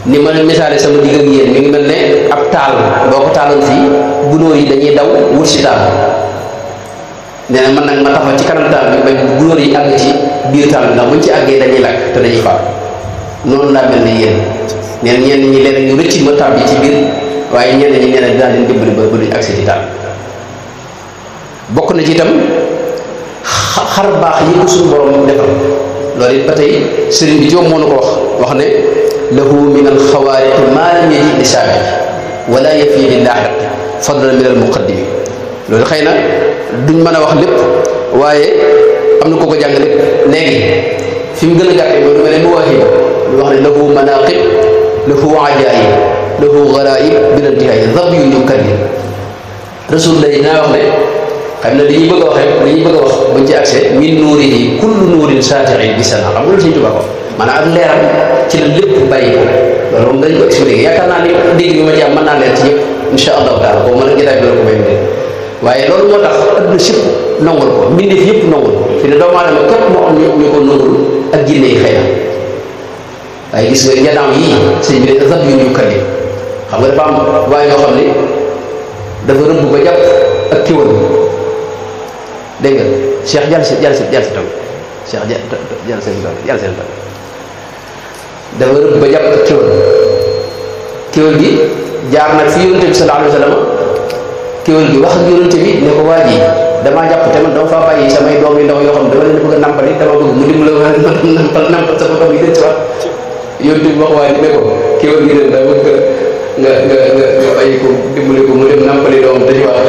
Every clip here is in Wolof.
ni ma misaale sama digg ak yéen mi ngi mel ne ab taal boo ko taaloon fii gunóor yi dañuy daw wut si taal nee na man nag ma taxaw ci kanam taal bi bañ gunóor yi àgg ci biir taal bi ndax buñ ci àggee dañuy lakk te dañuy faat noonu laa mel ne yéen nee na ñenn ñi leen ñu rëcc ma tàbbi ci biir waaye ñenn ñi nee na dinaa leen dimbali ba ba duñ agsi ci taal bokk na ci itam xar baax yi ko suñu borom defal loolu it ba tey sëriñ bi joom moo na ko wax wax ne lahu min alxawaariqi maa lam yaji li saabiq wala yafi li laaxiq fadlan min al muqaddimi loolu xëy na duñ mën a wax lépp waaye am na ko ko jàngale léegi fi mu gën a gàtte mooy lu mel ne mawaahiba lu wax ne lahu manaqib lahu ajaayib lahu garaib bila intihaay dab yu yukallim rasulullah naa wax ne xam ne li ñuy bëgg a wax rek li ñuy bëgg a wax buñ ci accès min nuurihi kullu nuurin saatirin bi sana xam nga lu Sëñ Tuubaa ko maanaam ak leeram ci la lépp bàyyi ko loolu moom dañ ko expliqué yaakaar naa ni dégg bi ma ci am mën naa leer ci ñëpp insha allahu taala boobu mën a jotaay bi la ko may mu waaye loolu moo tax adduna sépp nongul ko mbindeef yëpp nongul ko fi ne doomu aadama képp moo am ñu ko nongul ak jinne yi xëy na waaye gis nga njanaam yii sëñ bi ne rab yu ñu kalli xam nga dafa am waaye ñoo xam ne dafa rëbb ba jàpp ak kiwal dégg nga cheikh jàll si jàll si jàll si tam cheikh jàll seen tam jàll seen tam dafa rëbb ba jàpp ak kiwal kiwal gi jaar nag fi yonente bi sallallahu alayhi wa sallam kiwal gi wax ak yonente bi ne ko waa ji damaa jàpp te man dama faa bàyyi samay doom yu ndaw yoo xam ne dama leen bëgg a nampali dama bëgg mu dimbali ma nampal nampal sama doom yi den si waat yonente bi wax waa ji ne ko kiwal gi den daa bëgg nga nga nga nga bàyyi ko dimbali ko mu dem nampali doom te ci waat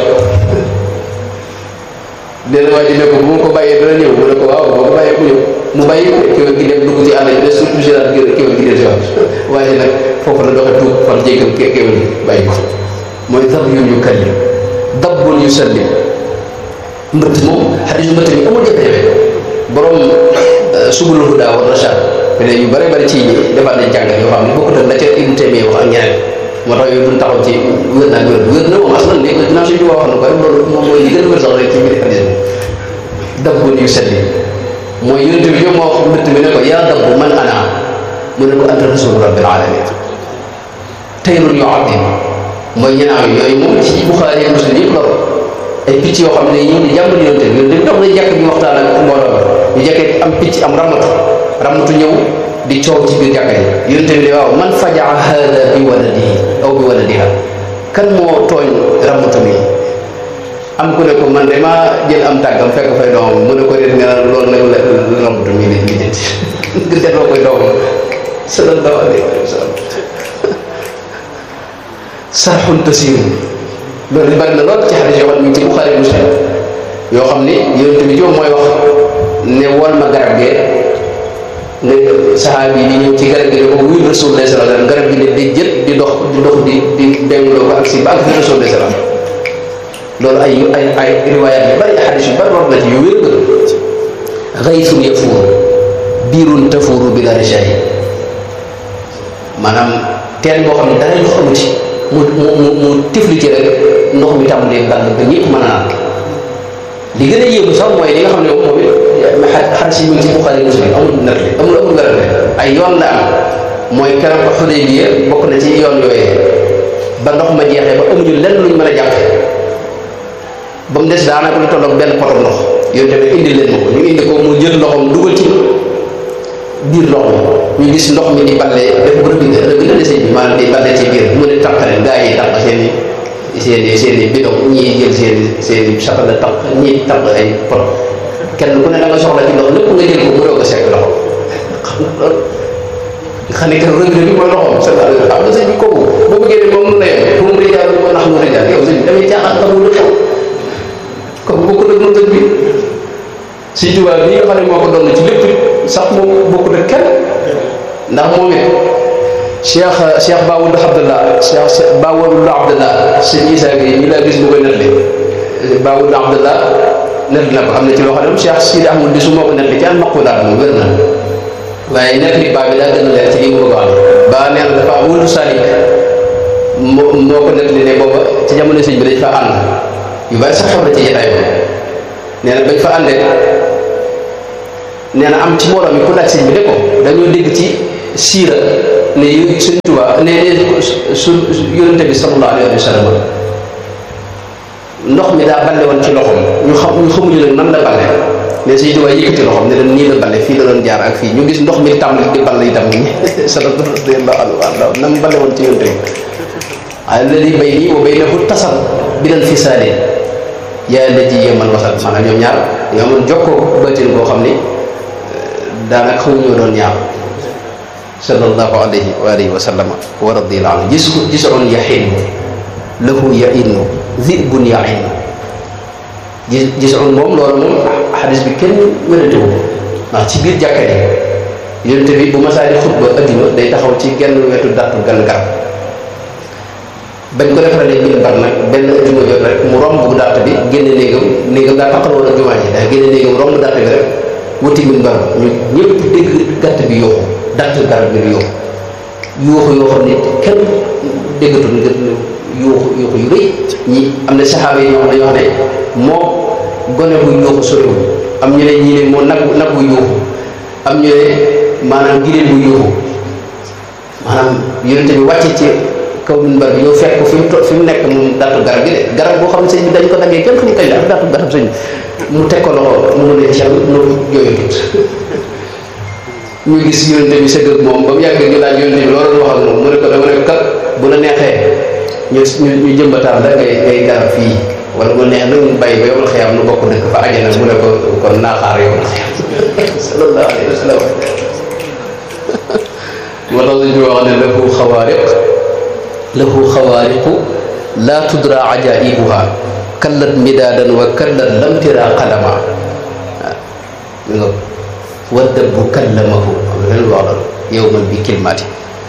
dina waa ji ne ko bu ma ko bàyyee dana ñëw mu ne ko waaw boo ko bàyyee ku ñëw mu bàyyi ko kiwal gi dem dugg ci àll bi de surtout général kiwal gi den si waat waaye nag foofu la doxe tuub far jéggal kiwal gi bàyyi ko mooy dab yu ñu kallim dabbun yu sallim mbëtt moom xadis yu mbëtt mi amul jafe-jafe borom subulul huda wa rashad ne yu bare bari ci defaat nañ jàngat yoo xam ne bokkut ak la ca Ibnu Taymiya wax ak ñeneen moo tax yooyu duñ taxaw ci wér naa wér wér na moom aslan léegi dinaa suñu wax na ko rek loolu moom mooy li gën a wér sax rek ci biir xadis bi dabbun yu sallim mooy yonente bi ñoom moo wax mbëtt mi ne ko yaa dabbu man ana mu ne ko anta rasulu rabbil alamin tayrun yu adim mooy ñanaaw yooyu moom ci Buxaari ak Muslim yëpp loolu ay picc yoo xam ne ñëw di jàmbal yonente bi yonente bi dox na jàkk bi waxtaan ak mbooloo ñu jekkee am picc am ramatu ramatu ñëw di coow ci biir jàkka yi yonente bi ne waaw man fajaa hada bi waladihi aw bi waladiha kan moo tooñ ramatu mi am ku ne ko man de maa jël am tàggam fekk fay doomam mu ne ko réet nga naan loolu nag la ramatu mi li li jënti nga delloo koy doomam sallallahu alayhi wa sallam sarxun tasiru loolu bari na lool ci xadis yoo xam ne ci Buxaari Muslim yoo xam ni yonent bi joom mooy wax ne wol ma garab gee ne saxaabi yi di ñëw ci garab gi ne ko wuy Rasulullah sallallahu alayhi wasallam garab gi ne di jët di dox di dox di di bengloo ko ak si ba ak fi Rasulullah sallallahu loolu ay ay ay riwaayaat yu bari xadis yu bari war na ci yu wér xaysun yafuur biirun tafuuru bila rijaay maanaam teen boo xam ne dara ndox amu ci mu mu mu tifli ci rek ndox mi tàmbalee ball ba ñëpp mën a naan li gën a yéemu sax mooy li nga xam ne moom it xadis yi mu ngi ci Buxaari Muslim amul nettali amul amul werante ay yoon la am mooy keroog Xudaybiya bokk na ci yoon yooyee ba ndox ma jeexee ba amuñu lenn luñ mën a jàpp ba mu des daanaka lu tolloog benn poto ndox yooyu tamit indi leen ma ko ñu indi ko mu jël loxoom dugal ci biir ndox mi ñu gis ndox mi di ballee def bu rëbbi rëbbi la desee bi maanaam di ballee ci biir mu ne taqale gaa yi taq seen i seen i seen i bidon ñii jël seen i seen i satala taq ñii taq ay pot kenn ku ne da nga soxla ci ndox lépp nga jël ko mu doog a sekk loxo xam nga loolu nga xam ne que rëbbi bi mooy loxoom sa xam nga sëñ bi kooku boo bëggee ne moom mun na yem fu mu rijaal moo nax mu rijaal yow sëñ bi damay caaxaan xamul lu xew kooku bokkul ak mënta bi si tubaab bi nga xam ne moo ko doon ci lépp sax moom bokkul ak kenn ndax moom it cheikh cheikh Baawul Abdallah cheikh Baawul Abdallah sëñ Isaa gi ñu laa gis bu koy nettali Baawul Abdallah nettali na ko am na ci loo xam ne cheikh Sidi Ahmad di su moo ko nettali ci al maqulaat moom wér na waaye nettali baa bi daa gën a leer ci li mu bëgg a wax ba nee na dafa wulu salik moo moo ko nettali ne booba ci jamono sëñ bi dañ fa ànd yu bari sax xew na ci jotaay ba nee na bañ fa àndee nee na am ci mbooloo mi ku laaj sëñ bi ne ko dañoo dégg ci siira ne yu suñ Tuubaa ne ne su yonente bi sallallahu alayhi wa sallam ndox mi daa balle woon ci loxoom ñu xam ñu xamuñu nag nan la balle ne suñ Tuubaa yëkkati loxoom ne leen nii la balle fii la doon jaar ak fii ñu gis ndox mi tàmbali di balle itam sallallahu alayhi wa nam balle woon ci yonente bi alladi bayni wa baynahu tasal bilal fisaali yaa la ji yemal wasal maanaam ñoom ñaar nga amoon jokkoo bëtin boo xam ni daanaka xamuñoo doon ñaar sallallahu alayhi wa alihi wa sallama wa radiyallahu anhu gis gis on yaxin lahu yainu zibun yain gis gis on moom loolu moom xadis bi kenn wérantewu ndax ci biir jàkka ji yonente bi bu masaa di xutba addima day taxaw ci genn wetu dattu gan garab bañ ko defaralee biir bar nag benn addima jot rek mu romb bu dàtt bi génne néegam néegam daa taqal woon ak jumaa ji daa génne néegam romb dàtt bi rek wuti min bar ñu ñëpp dégg gàtt bi yooxu dàtt garab bi di yooxu yooxu yoo xam ne kenn déggatul nga yooxu yooxu yu rëy ñi am na saxaaba yi ñoo xam ne ñoo xam ne moo gone bu yooxu soriwul am ñu ne ñii ne moo nag nag bu yooxu am ñu ne maanaam giléem bu yooxu maanaam yonente bi wàcce ci kaw min bar bi ñëw fekk ko fi mu to fi mu nekk moom dattu garab gi de garab boo xam ne sëñ bi dañ ko daggee kenn xamu kañ la ak dattu garab sëñ bi mu teg ko loxo mu ne cel nu jooyatut ñu gis yonente bi sëgg ak moom ba mu yàgg ñu laaj yonente bi loolu wax ak moom mu ne ko dama ne ko kat bu la neexee ñu ñu jëmbataan la ngay ngay garab fii wala mu neex nag mu bàyyi ba yomal xiyam nu bokk dëkk fa ajana mu ne ko kon naaxaar yomal xiyam sallallahu alayhi wa sallam moo tax suñu wax ne lahu xawaariq lahu xawaariqu laa tudra ajaibuha kallat midaadan wa kallat lam tira qalama waaw wa dabbu kallamahu am na leen wax loolu yowman bi kilmaati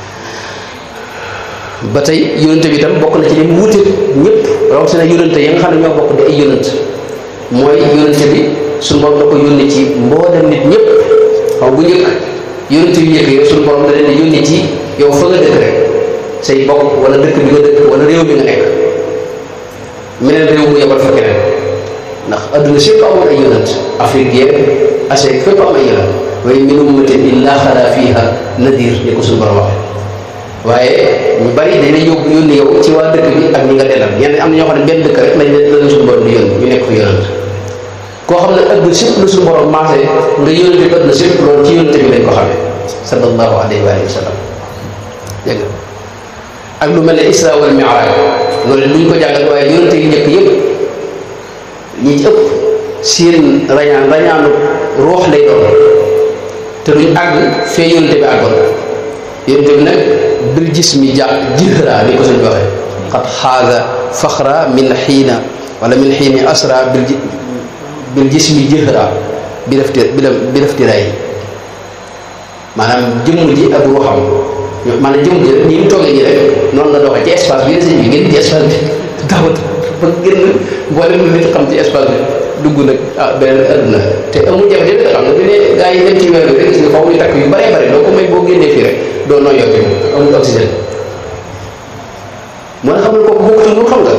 ba tey yonente bi tam bokk na ci li mu wuute ñëpp rawatina yonente yi nga xam ne ñoo bokk di ay yonent mooy yonente bi suñu borom da ko yónni ci mboolem nit ñëpp xaw bu njëkk yonente bi njëkk yow suñu borom da leen di yónni ci yow fa nga dëkk rek say bokk wala dëkk bi nga dëkk wala réew mi nga nekk meneen réew mu yebal fa keneen ndax adduna sépp amoon ay yonent Afrique yeeg Asie fépp am ay yonent waaye min ummatin illa xala fiha nadir ni ko suñu borom waxee waaye ñu bari dañ lay yóbbu yónni yow ci waa dëkk bi ak ñi nga dellal ñenn am na ñoo xam ne benn dëkk rek lañ leen la suñu borom di yónni ñu nekk fa yonent koo xam ne adduna sépp la suñu borom maase nga yónente bi adduna sépp loolu ci yonente bi lañ ko xamee sallallahu alayhi wa sallam dégg nga ak lu mel ne isra wal mi'raj loolu lu ñu ko jàngal waaye yonente yi njëkk yëpp ñi ci ëpp seen rañaan rañaanu roox lay doon te duñ àgg fee yonente bi àggoon yonente bi nag bil jismi ja jihra ni ko suñ waxee xat xaaga faxra min xiina wala min xiini asra bil bil jismi jihra bi def bi def tiraay maanaam jëmm ji ak ruuxam maanaam jëmm ji rek ni mu toogee nii rek noonu la doxee ci espace bi sëñ bi génn ci espace bi dawat ba génn boole lu nit xam ci espace bi dugg nag ah beneen adduna te amul jafe-jafe xam nga bi ne gaa yi dem ci weer bi rek gis nga faaw ñu takk yu bare bare doo ko may boo génnee fii rek doo noo yokki amul oxygène moo ne xam ne kooku bokkut lu xam nga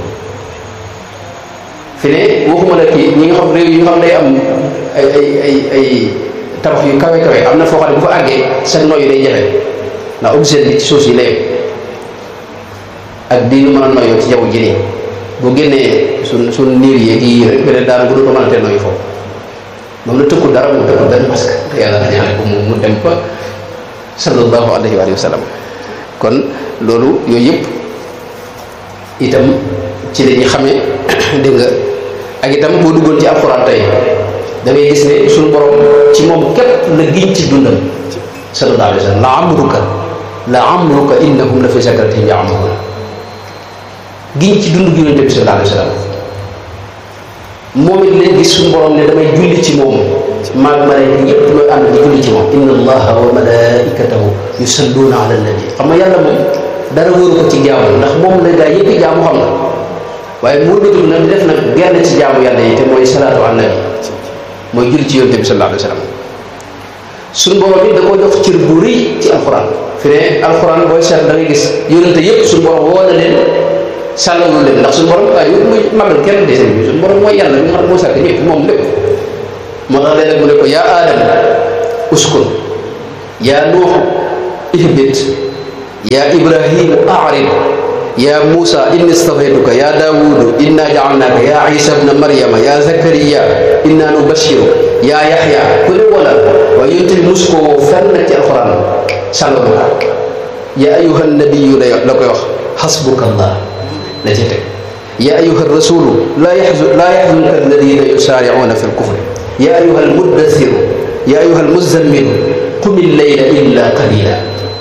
fi ne waxuma la kii ñi nga xam réew yi nga xam day am ay ay ay ay tabax yu kawe kawe am na foo xam ne bu fa àggee seen noyyi day jafe ndax oxygène bi ci suuf si lay ak di ñu mën a noyyoo ci jaww ji nii bu génnee suñ suñ niir yi yii rek beneen daanaka du ko mën a tee noyyi foofu moom la tëkkul dara mu tëkkul benn masque yàlla na ñaane ko mu dem fa sallallahu alayhi wa sallam kon loolu yooyu yëpp itam ci la ñuy xamee dégg nga ak itam boo duggoon ci alxuraan tey da ngay gis ne suñu borom ci moom képp la giñ ci dundam sallallahu alayhi wa sallam la amruka la amruka innahum la fi sakratihim ya'mahuun giñ ci dund gi yonente bi sallallahu alayhi wa sallam moom it leen gis suñu borom ne damay julli ci moom maag malaaka ñëpp ñooy ànd di julli ci moom inna allaha wa malaikatahu yusalluuna ala nabi xam nga yàlla moom dara wóoru ko ci jaamu ndax moom la gaa yëpp jaamu xam nga waaye moo bëgg nag def nag genn ci jaamu yàlla yi te mooy salaatu ala nabi mooy julli ci yonente bi sallallahu alayhi wa sallam suñu borom bi da koo jox cër bu rëy ci alxuraan fi ne alxuraan booy seet da ngay gis yonente yëpp suñu borom woo na leen sàllalu leen ndax suñu borom waaye yëpp muy magal kenn de seen bi suñu borom mooy yàlla mi nga xam ne moo sàkk ñëpp moom lépp moo tax léeg-léeg mu ne ko yaa aadama uskun yaa nuuxu ihbit yaa ibrahimu arid yaa muusa inni stafaytuka yaa daawudu inna jaalnaaka yaa isa bna maryama yaa zakariya inna nubashiru yaa yaxya ku ne wala waaye yonte bi mus koo fenn ci alxuraan sàngal ko yaa ayuha nabiyu la la koy wax xasbuka allah la ci teg yaa ayuha rasulu laa yaxzun laa yaxzunka alladina yusaaricuuna fi lkufri yaa ayuha almuddasiru yaa ayuha almuzammilu qumi llayla illa qalila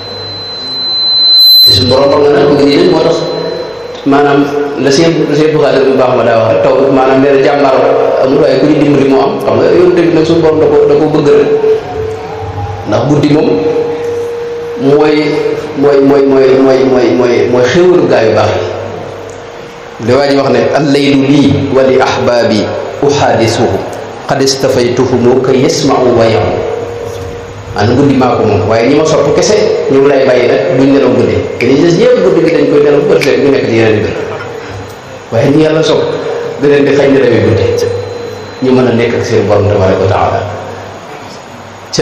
te suñu borom xam nga nag bëgg nii moo tax maanaam la seen la seen buxaale bu baax ma daa wax taw maanaam nee na jàmbaar amul waaye ku ñu dimbali moo am xam nga yow tamit nag suñu borom da ko da ko bëgg rek ndax guddi moom mooy mooy mooy mooy mooy mooy mooy mooy xéwalu gaa yu baax yi li waa ji wax ne allaylu lii wa li ahbaabi uhaadisuhu qad istafaytuhumu ka yasmau wa yamu maanaam guddi maa ko moom waaye ñi ma sopp kese ñu ngi lay bàyyi nag duñ nelaw guddi te li des yëpp guddi gi dañ koy nelaw bët rek ñu nekk ci yeneen mbir waaye ñi yàlla sopp da leen di xañ nelawi guddi ñu mën a nekk ak seen borom tabaraka wa taala te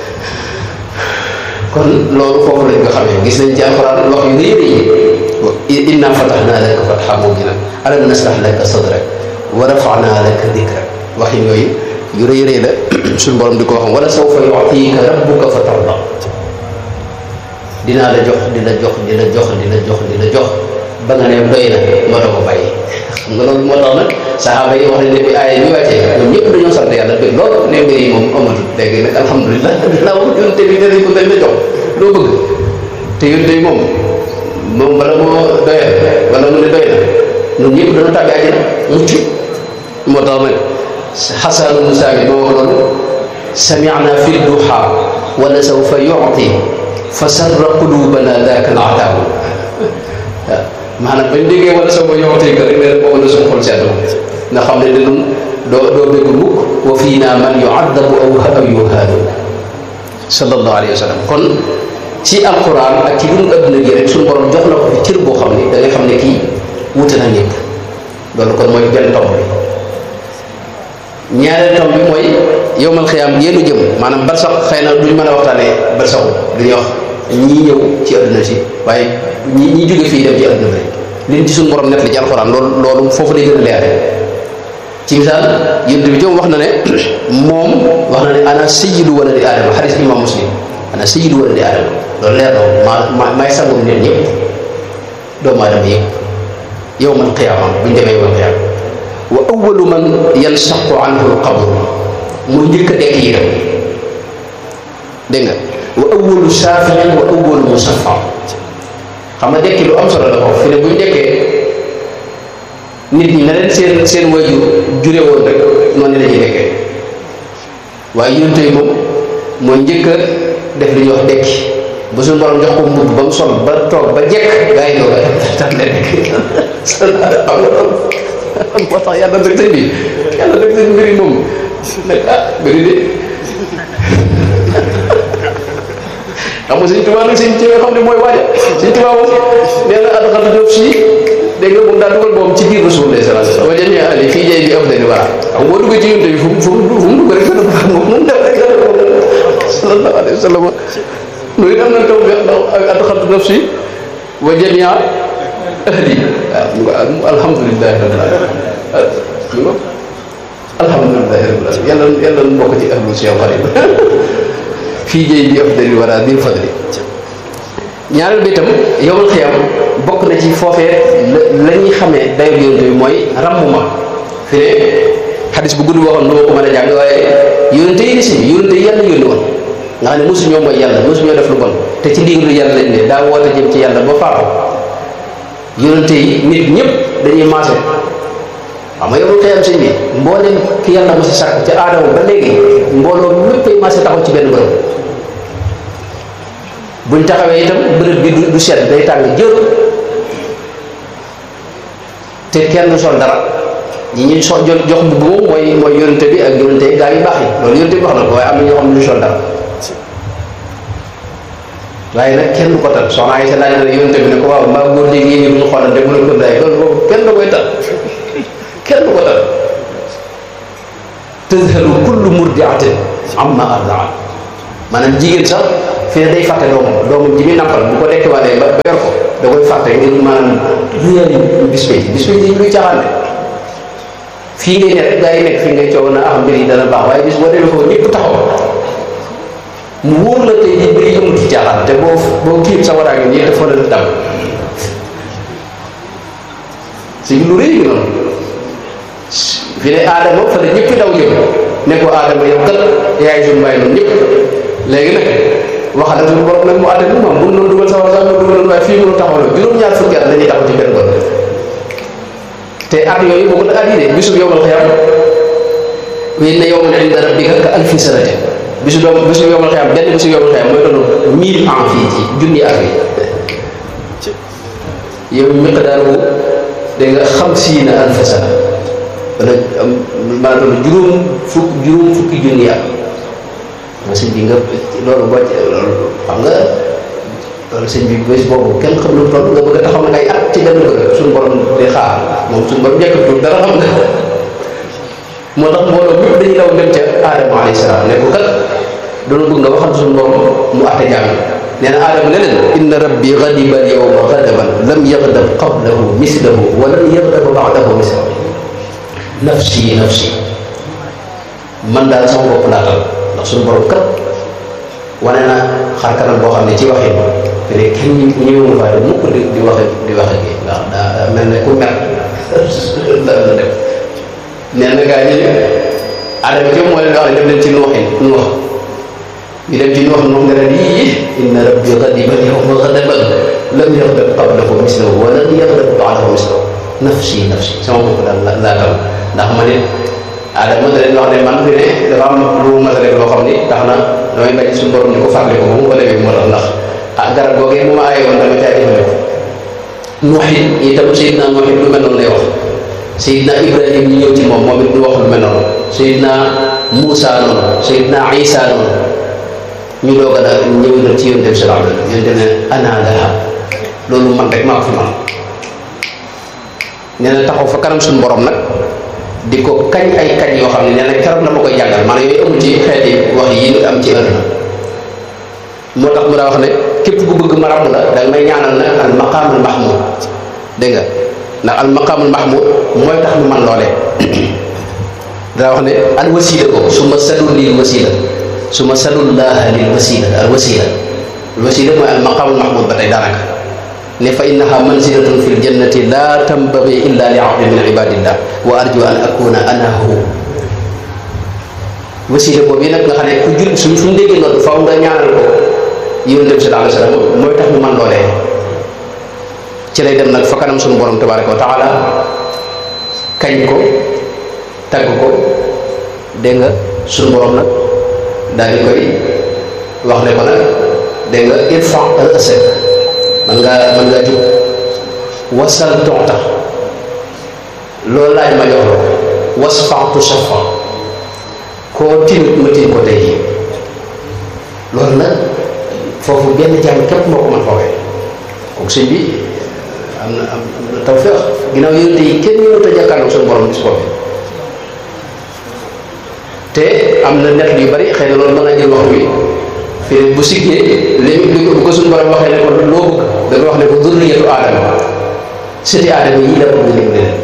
kon loolu foofu lañ ko xamee gis nañ ci alxuraan wax yu rëy rëy inna fatahnaa laka fathan mubiinan alam nashrah laka sadrak wa rafa'naa laka dikrak wax yooyu yu rëy rëy la suñu borom di ko wax wala sawfa yu'tiika rabbuka fatardaa dinaa la jox di la jox di la jox di la jox di la jox ba nga ne doy na moo tax ko bàyyi xam nga loolu moo tax nag saxaaba yi wax nañ ne bi aaya bi wàccee ñoom ñëpp dañoo sant yàlla bëgg loolu ne mbir yi moom amatul léegi nag alhamdulilah laaw yonte bi danañ ko dañ la jox loo bëgg te yonte yi moom moom bala moo doyal wala mu ne doy na ñun ñëpp dana tàbbi àjjana mucc moo tax nag xasanu musa bi moo wax loolu sami'na fi duha wala sawfa yu'ti fa sarra qulubana daaka al ataabu waaw maanaam bañ déggee wala sawfa yu'ti ka rek ne boobu la suñu xol sedd nga xam ne ñun doo doo bëgg mukk wa fiina man yu'adabu aw aw yuhaadu sallallahu alayhi wa sallam kon ci alquran ak ci dund adduna gi rek suñu borom jox na ko fi cër boo xam ne da ngay xam ne kii wute na ñëpp loolu kon mooy benn tomb bi ñaareel tomb bi mooy yowmal xiyaam yéenu jëm maanaam barsax xëy na duñ mën a waxtaanee barsaxu duñuy wax ñii ñëw ci adduna si waaye ñi ñi jóge fii dem ci adduna bi rek liñ ci suñu borom net li ci alquran loolu loolu foofu lay gën a leere ci misaal yonent bi tam wax na ne moom wax na ne ana sayyidu waladi aadama xadis imam muslim ana sayyidu waladi aadama loolu leer na maa ma maay sangum nit ñëpp doomu aadama yëpp yowmal qiyaama buñ demee yowmal qiyaama wa awalu man yansaqu anhu alqabru muy njëkk a dekk yi dem dégg nga wa awalu shaafiin wa awalu musaffa xam nga dekki lu am solo la foofu fi ne buñ dekkee nit ñi na leen seen seen wajur jure woon rek noonu la ñuy dekkee waaye yonent yi moom mooy njëkk a def li ñuy wax dekki ba suñu borom jox ko mbubb ba mu sol ba toog ba jekk gaa yi doog a tax leen dekk xam nga moo tax yàlla dëgg sëñ bi yàlla dëgg sëñ mbiri moom nag ah mbiri de xam nga sëñ Tuubaa nag sëñ ci nga xam ne mooy waaja sëñ Tuubaa moom nee na adxal def si dégg nga moom daal dugal boobu ci biir Rasulullah sallallahu alayhi wa sallam wa jamii ali fii jay bi afdali wara xam boo duggee ci yonte bi fu mu fu mu fu mu dugg rek gën a baax moom mu def rek gën a baax sallallahu alayhi wa sallam loolu am na taw bi ndax adxaltu nafsi wa jamii ahli waaw alhamdulilahi rabbil alamin alhamdulilahi rabbil alamin yàlla yàlla nu bokk ci ahlu Cheikh Xadim fii jay bi afdali wara bil fadli ñaareel bi itam yowmal xiyam bokk na ci foofee la ñuy xamee dayo yonent bi mooy ràmm ma fi ne xadis bu gudd waxoon nu ma ko mën a jàng waaye yonente yi ni si yonente yi yàlla yónni woon nga xam ne mosu ñoo mooy yàlla mosu ñoo def lu bon te ci ndigalu yàlla lañ ne daa woote jëm ci yàlla ba faatu yonente yi nit ñëpp dañuy maase xam nga yowmal xiyam sëñ bi mbooleem ki yàlla ma si sàkk ca aadama ba léegi mbooloo méppay maase taxaw ci benn bërëb buñ taxawee itam bërëb bi du sedd day tàng jër te kenn du sol dara ñi ñuy so jox mbubb moom mooy mooy yonente bi ak yonente yi gaa yu baax yi loolu yonente bi wax na ko waaye am na ñoo xam ne du sol dara waaye nag kenn du ko tal soxna ay sa laaj na yonente bi ne ko waaw maa góor léegi yéen ñu xoolante mu ne ko daay loolu boobu kenn da koy tal kenn du ko tal tazhalu kullu murdiatin amma ardaat maanaam jigéen sax fii day fàtte doomam doomam ji muy nampal bu ko dekkiwaatee ba ba yor ko da koy fàtte ngir maanaam réali bis bay bis bay luy caaxaan de fii ngay nekk gaa yi nekk fii ngay coow na ah mbir yi dana baax waaye bis boo demee foofu ñëpp taxaw mu wóor la tey jii mbir yi amul ci caaxaan te boo boo kiim sa waraa ngi nii dafa la dam si lu rëy gi noonu fi ne aadama fa la ñëpp daw jëm ne ko aadama yow kat yaay suñu bàyyi noonu ñëpp léegi nag waxal na suñu borom nag mu àtte moom mun noonu dugal sawar sax mu dugal waaye fii mënu taxaw la juróom-ñaar fukki at dañuy taxaw ci benn bët te at yooyu boobu la at yi de bisu yowmal xiyaam wa inna yawman inda rabbika ka alfi sanatin bisu doom bisu yowmal xiyaam benn bisu yowmal xiyaam mooy doon mille ans fii ci junni at yi yow miqdaaru da nga xamsiina alfa sana wala maa doon juróom fukk juróom fukki junni at ma sëñ bi nga loolu boo loolu xam nga loolu sëñ bi bés boobu kenn xam lu toll nga bëgg a taxaw nag ay at ci benn bëgg suñu borom di xaar moom suñu borom njëkkatul dara xam nga moo tax mbooloo mépp dañuy daw dem ca aadama alayhi salaam ne ko kat doona bëgg nga waxal suñu borom mu atte jaam nee na aadama ne leen inna rabbi ghadiba al yawma ghadaban lam yaghdab qablahu mislahu wa lam yaghdab ba'dahu mislahu nafsi nafsi man daal sama bopp laa tal ndax suñu borom kat wane na xar kanam boo xam ne ci waxin te ne kenn ñi ñëwul fay mukk di di waxe di waxe gi ndax daa mel ne ku mer la la def nee na gaa ñi adama ci moo leen wax ne dem leen ci nuuxin nuux ñu dem ci nuux nuux nga leen yii inna rabbi ghadiba yawma ghadaban lam yaghdab qablahu mislahu wa lam yaghdab ba'dahu mislahu nafsi nafsi sama bopp daal laa tal ndax ma ne adama da leen wax ne man fi ne dafa am lu ma def loo xam ni tax na damay bañ suñu borom ni ko fàttali ko ba mu ko defee moo tax ndax ah garab googee mu ma aaye woon dama caa jëfandikoo nuuxin itam Seydina nuuxin lu mel noonu lay wax Seydina Ibrahim ñu ñëw ci moom moom it du wax lu mel noonu Seydina Moussa noonu Seydina Isa noonu ñu doog a daal ñëw nag ci yonent bi sallallahu alayhi wa sallam yonent ne ana laha loolu man rek maa ko fi man nee na taxaw fa kanam suñu borom nag di ko kañ ay kañ yoo xam ne nee na keroog la ma koy jàngal maanaam yooyu amul ci xeeti wax yi ñu am ci àdduna moo tax mu daa wax ne képp ku bëgg ma ràmm la danga may ñaanal nag al maqaamul mahmud dégg nga ndax al maqaamul mahmud mooy tax mu man loole daa wax ne al wasila ko su ma salul lil wasila su ma salul laaha lil wasila al wasila al wasila mooy al maqaamul mahmud ba tey daanaka ne fa innaha manzilatun fi ljannati la tambagi illa li abdin min ibadillah wa arju an akuna ana hu wasila boobu nag nga xam ne ku jul suñ suñ déggee noonu faw nga ñaanal ko yonent bi sallallahu alayhi wa sallam mooy tax mu man loolee ci lay dem nag fa kanam suñu borom tabaraka wa taala kañ ko tagg ko dégg nga suñu borom nag daal di koy wax ne ko nag dégg nga irfa ra'sak man ngaa man ngaa jóg wasal toxta loolu laaj ma jox la ko wasfaxtu safa koo tinut ma tin ko tey loolu nag foofu benn jàmm képp moo ko mën foofee kooku sëñ bi am na am na tawfeex ginnaaw yonent yi kenn mënut a jàkkaarloog suñu borom bis boobee te am na net yu bari xëy na loolu mën naa jël waxtu wi fii bu siggee li li ko bu ko suñu borom waxee ne ko loo bëgg dafa wax ne ko zurriyatu aadama sëti aadama yi la bëgg lim leen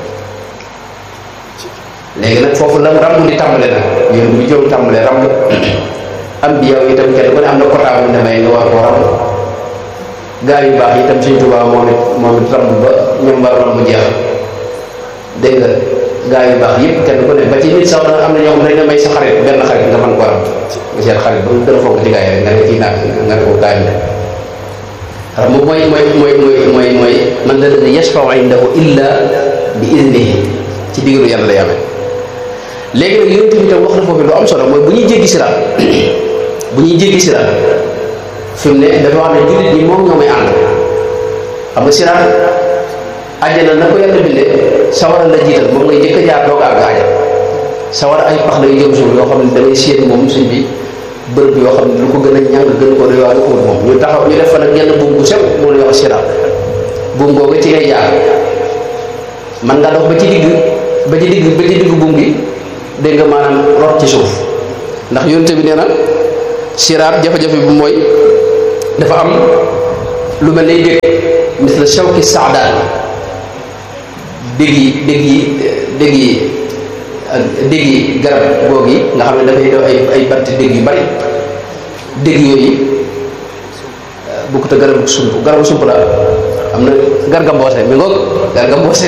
léegi nag foofu la ramb di tàmbale nag yoon bu jóom tàmbale ramb am bi yow itam kenn ku ne am na quota bu demee nga war koo ramb gaa yu baax itam suñ tubaab moom it moom it ramb ba ñoom war ramb jeex dégg nga gaa yu baax yëpp kenn ku ne ba ci nit sax da am na ñoo xam ne dañ la may sa xarit benn xarit nga mën ko ramb nga seet xarit ba mu gën a fonk ci gaa yi rek nga ne kii naag nga ne ko gaa yi ramb mooy mooy mooy mooy mooy mooy man la dana yashfau indahu illa bi idnihi ci digalu yàlla lay amee léegi nag yonent bi tam wax na foofu lu am solo mooy bu ñuy jéggi siraat bu ñuy jéggi siraat fi mu ne dafa wax ne jullit ñi moom ñoo may ànd xam nga siraat àjjana na ko yàlla bindee sawara la jiital moom ngay jëkk a jaar doog a àgg àjjana sawara ay pax lay jëm suuf yoo xam ne da ngay séen moom suñ bi bërëb yoo xam ne lu ko gën a ñàng gën ko doy waar ko moom ñu taxaw ñu def fa nag genn buum bu sew moo lay wax siraat buum boobu ci ngay jaar man nga dox ba ci digg ba ci digg ba ci digg buum gi dégg nga maanaam rot ci suuf ndax yonte bi nee na siraat jafe-jafe bi mooy dafa am lu mel ne dégg mis la shawki saadaan dégg yi dégg yi dégg yi ak dégg yi garab goog yi nga xam ne dafay def ay ay banti dégg yu bari dégg yooyu bukkut a garabu sump garabu sump la am na garga mboose mi ngoog garga mboose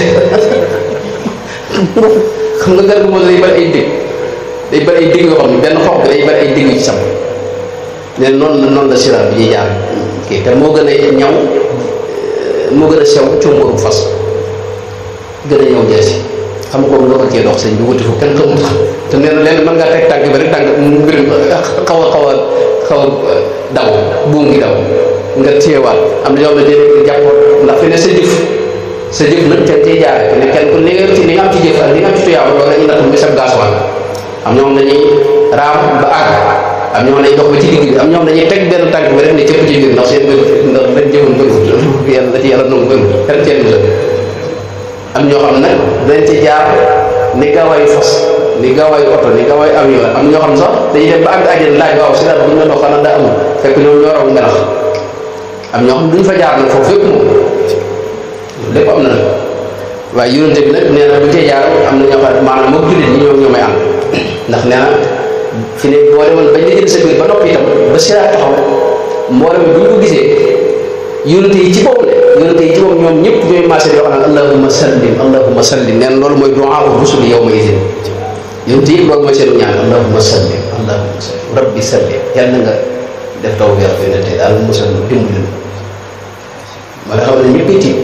xam nga garga mboose day bari ay dégg day bari ay dégg yoo xam ne benn xob bi day bari ay dégg yu ci sam ne noonu la noonu la siraat bi ñuy jaar kii te moo gën a ñaw moo gën a sew combooru fas gën a ñëw jeesi xam nga ko nga ko cee dox sëñ bi wuti fu kenn xamut te nee na leen mën ngaa teg tànk bi rek tànk mbir xaw a xaw a xaw a daw buum ngi daw nga téyewaat am na ñoo xam ne déedéet jàppoon ndax fi ne sa jëf sa jëf nag te cee jaare te ne kenn ku li nga ci li nga am ci jëf ak li nga am ci tuyaaba loolu la ñuy natt muy sab gaasuwaat am ñoom dañuy raam ba àgg am ñoom dañuy dox ba ci digg bi am ñoom dañuy teg benn tànk bi rek ne cëpp ci biir ndax seen bëgg ndax dañ jëfoon bëgg yàlla da ci yàlla nangu bëgg kenn ceen sa am ñoo xam nag dañ ci jaar ni gaawaayu fas ni gaawaayu oto ni gaawaayu avion am ñoo xam sax dañuy dem ba àgg àjjana laaj waaw si daal bu ñu la dox xanaa daa amul fekk ñoom ñoo raw melax am ñoo xam duñ fa jaar nag foofu fépp moom lépp am na nag waaye yonente bi nag nee na bu cee jaar am na ñoo xam ne maanaam moom jullit ñi ñoom ñoo may ànd ndax nee na fi ne boo demoon bañ la jël sa biir ba noppi itam ba siraat taxaw mboolem bu ñu ko gisee yonente yi ci bopp de yonente yi ci bopp ñoom ñëpp ñooy marché di wax naan allahumma sallim allahumma sallim nee na loolu mooy du'a rusuli yawma idin yonente yi loolu mooy seenu ñaan allahumma sallim allahumma sallim rabbi sallim yàlla na nga def taw bi ak yonente daal musal dimbali ma nga xam ne ñëpp tiit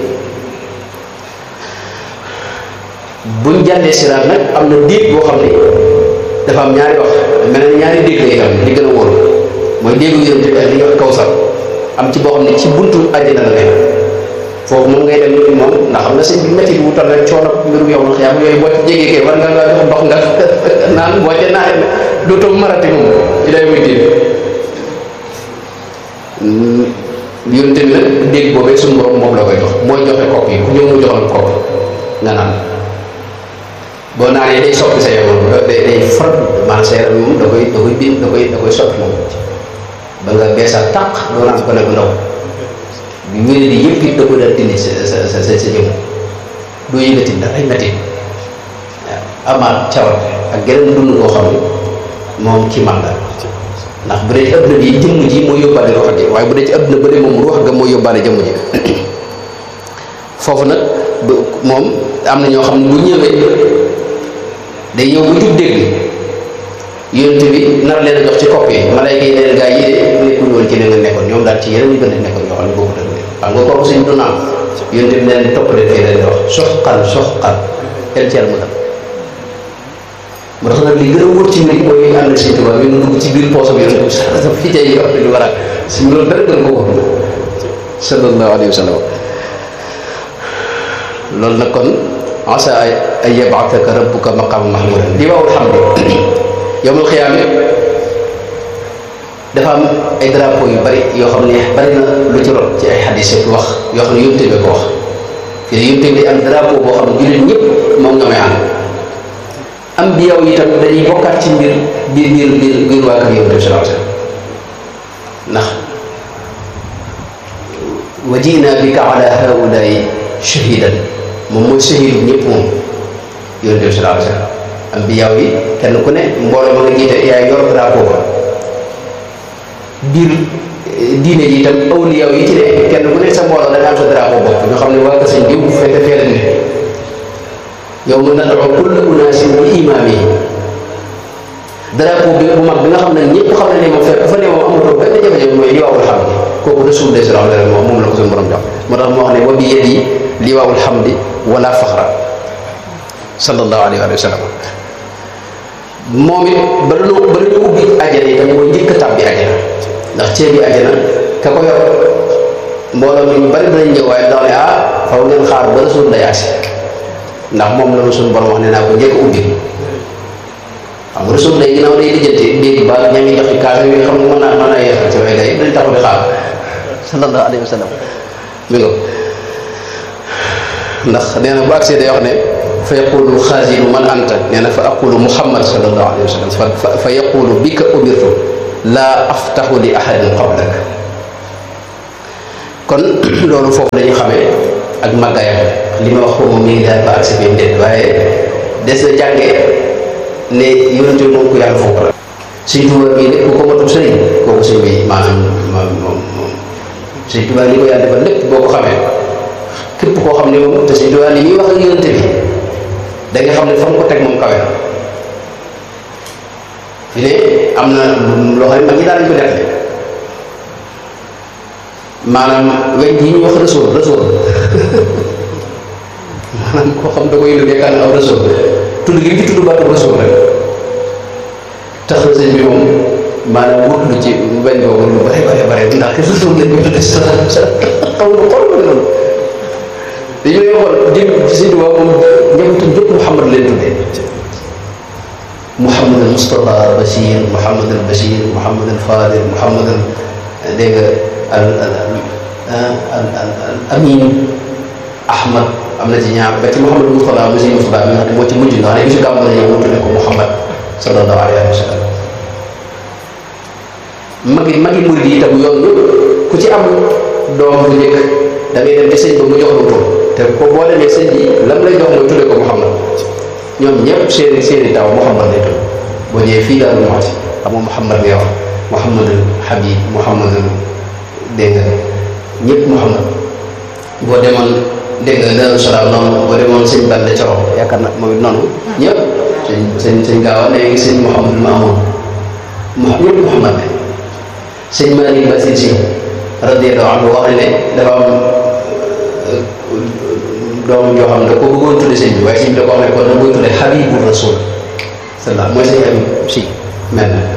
buñ jàllee siraat nag am na déeg boo xam ne dafa am ñaari wax mel na ñaari déeg lay am li gën a wóor mooy déegu yonente bi ak li ñuy wax kawsar am ci boo xam ne ci buntu àjjana la nekk foofu moom ngay dem nit moom ndax xam nga sëñ bi métti bi wutal rek coono mbirum yow na xiyaam yooyu boo ci jégee kay war nga ngaa jox ndox nga naan boo ca naan dootoo marati moom ci day muy tiit yonente bi nag dégg boobee suñu borom moom la koy jox mooy joxe kopp yi ku ñëw mu joxal kopp nga naan boo naanee day soppi sa yaram day day farat maanaam sa yaram moom da koy da koy bind da koy da koy soppi moom ba nga beesal tàq doo naan ko ne bu ndaw bi wéré di yëpp it da ko daal dindi sa sa sa sa jëm doo yëgati ndax ay métti waaw amaat cawarte ak geneen dund koo xam ne moom ci man la ndax bu dee ci adduna bi jëmm ji moo yóbbaale ruux ji waaye bu dee ci adduna ba dee moom ruux ga moo yóbbaale jëmm ji foofu nag moom am na ñoo xam ne bu ñëwee day ñëw bu jub dégg yonent bi nar leen a jox ci kopp yi malayka yi leen gaa yi de nekkul woon ci li nga nekkoon ñoom daal ci yeneen yu gën a nekkoon ñoo xam ne boobu tamit xam nga kooku suñ du naan yonent bi leen topp leen fii leen di wax soxqan soxqan el ci mu dal moo tax nag li gën a wóor ci mbir mooy ñu ànd ak Sëñ Tuubaa ñu dugg ci biir poosam yonent bi sax fi tey yi wax lu war a suñ loolu dara gën ko ko sallallahu alayhi wa sallam loolu nag kon asa ay yabaataka rabbuka maqaama mahmuudan li waawul xam ne yowmal xiyaam dafa am ay drapeau yu bari yoo xam ne bari na lu ci rot ci ay xadis yu wax yoo xam ne yóbbu bi ko wax fii ne yóbbu bi am drapeau boo xam ne jullit ñëpp moom nga may ànd am bi yow itam dañuy bokkaat ci mbir biir biir biir biir waa kër yonent bi sallallahu alayhi wasallam ndax wa ji'naa bika ala haa'ulaa'i shahiidan moom mooy shahiidu ñëpp moom yonent bi sallallahu alayhi wasallam am bi yow yi kenn ku ne mbooloo ma nga jiite yaay yor drapeau ba biir diine ji itam awliya yi ci ne kenn ku ne sa mbooloo da nga am sa drapeau bopp ñu xam ne waa sëñ bi bu fekkee fee la ne yow mën na doxal kulla unaasin bi imaamihim drapeau bi bu mag bi nga xam ne ñëpp xam ne ne moom fekk fa ne moom amatoo benn jafe-jafe mooy liwaawul hamdi kooku rasul sallallahu alayhi wa sallam moom la ko suñu borom jox moo tax moo wax ne wa bi yadi liwaawul hamdi wala faxra sallallahu alayhi wa sallam moom it bala ñu bala ñu ubbi ajana itam mooy njëkk a tàbbi ajana ndax ceebi ajana ka ko yor mbooloo mi ñu bari danañ ñëw waaye dax ne ah faw ngeen xaar ba rasul lay agsi ndax moom la ma suñu borom wax ne naa ko njëkk a ubbi xam nga rasul lay ginnaaw day lijjanti léegi ba ña ngi joxe kaas yi xam nga mën naa mën naa yeexal ci waaye gars yi dañ taxaw di xaar sallallahu alayhi wa sallam mi nga ndax nee na bu agsee day wax ne fa yaqulu xaasinu man anta nee na fa aqulu muhammad sallallahu alayhi wa sallam fa fa yaqulu bika umirtu laa aftaxu li ahadin qablak kon loolu foofu dañu xamee ak màggaayam li ma wax ko moom mi ngi daal ba ak sa biir déet waaye des na jàngee ne yonente moom ku yàlla foofu la suñ tubaab bii lépp ku ko matul sëriñ kooku sëñ bi maanaam moom moom suñ tubaab li ko yàlla defal lépp boo ko xamee képp koo xam ne moom te suñ tubaab li muy wax ak yonente bi da nga xam ne fa mu ko teg moom kawe na fi ne am na loo xam ne mag ñi daal lañ ko def maanaam weñ yi ñuy wax rësool rësool maanaam koo xam da koy liggéey kan aw rësool tudd gi ci tudd baatu rësool rek tax na sëñ bi moom maanaam wut lu ci weñ boobu lu bare bare bare ndax ki rësool lañ koy tudde sa sa xaw na xool ma noonu dañu lay xool jëm ci sëñ bi moom njabootam jëpp Muhammad leen tuddee Muhammad al Mustafa Bachir Muhammad al Bachir Muhammad al Fadil Muhammad al dégg nga al al al al Amin Ahmad am na ci ñaar ba ci Muhammad Mustafa Bachir Mustafa bi nga xam ne moo ci mujj nga xam ne bisu gàmm la ñëw mu tuddee ko Muhammad sallallahu alayhi wa sallam magi magi murid yi itam yoon ku ci am doom bu njëkk da ngay dem ci sëñ ba mu jox la tur te ko boo demee sëñ bi lam lay jox mooy tuddee ko Muhammad ñoom ñëpp seeni seeni taw Muhammad lay tudd boo ñëwee fii daal moo ci xam nga Muhammad ngay wax Muhammadul Habib Muhammadul dégg nga ñëpp Muhammad boo demoon dégg nga Daaru Salaam noonu boo demoon sëñ Balla Coro yaakaar na moom it noonu ñëpp sëñ sëñ sëñ Gaawa léegi sëñ Muhammadul Maamoun ñëpp Muhammad la sëñ Malick Basir Si radiyallahu anhu wax ne dafa am doom joo xam ne da ko bëggoon tudde sëñ bi waaye sëñ bi da ko wax ne kon da koy tudde Habibu Rasul sala mooy sëñ Habib si mel na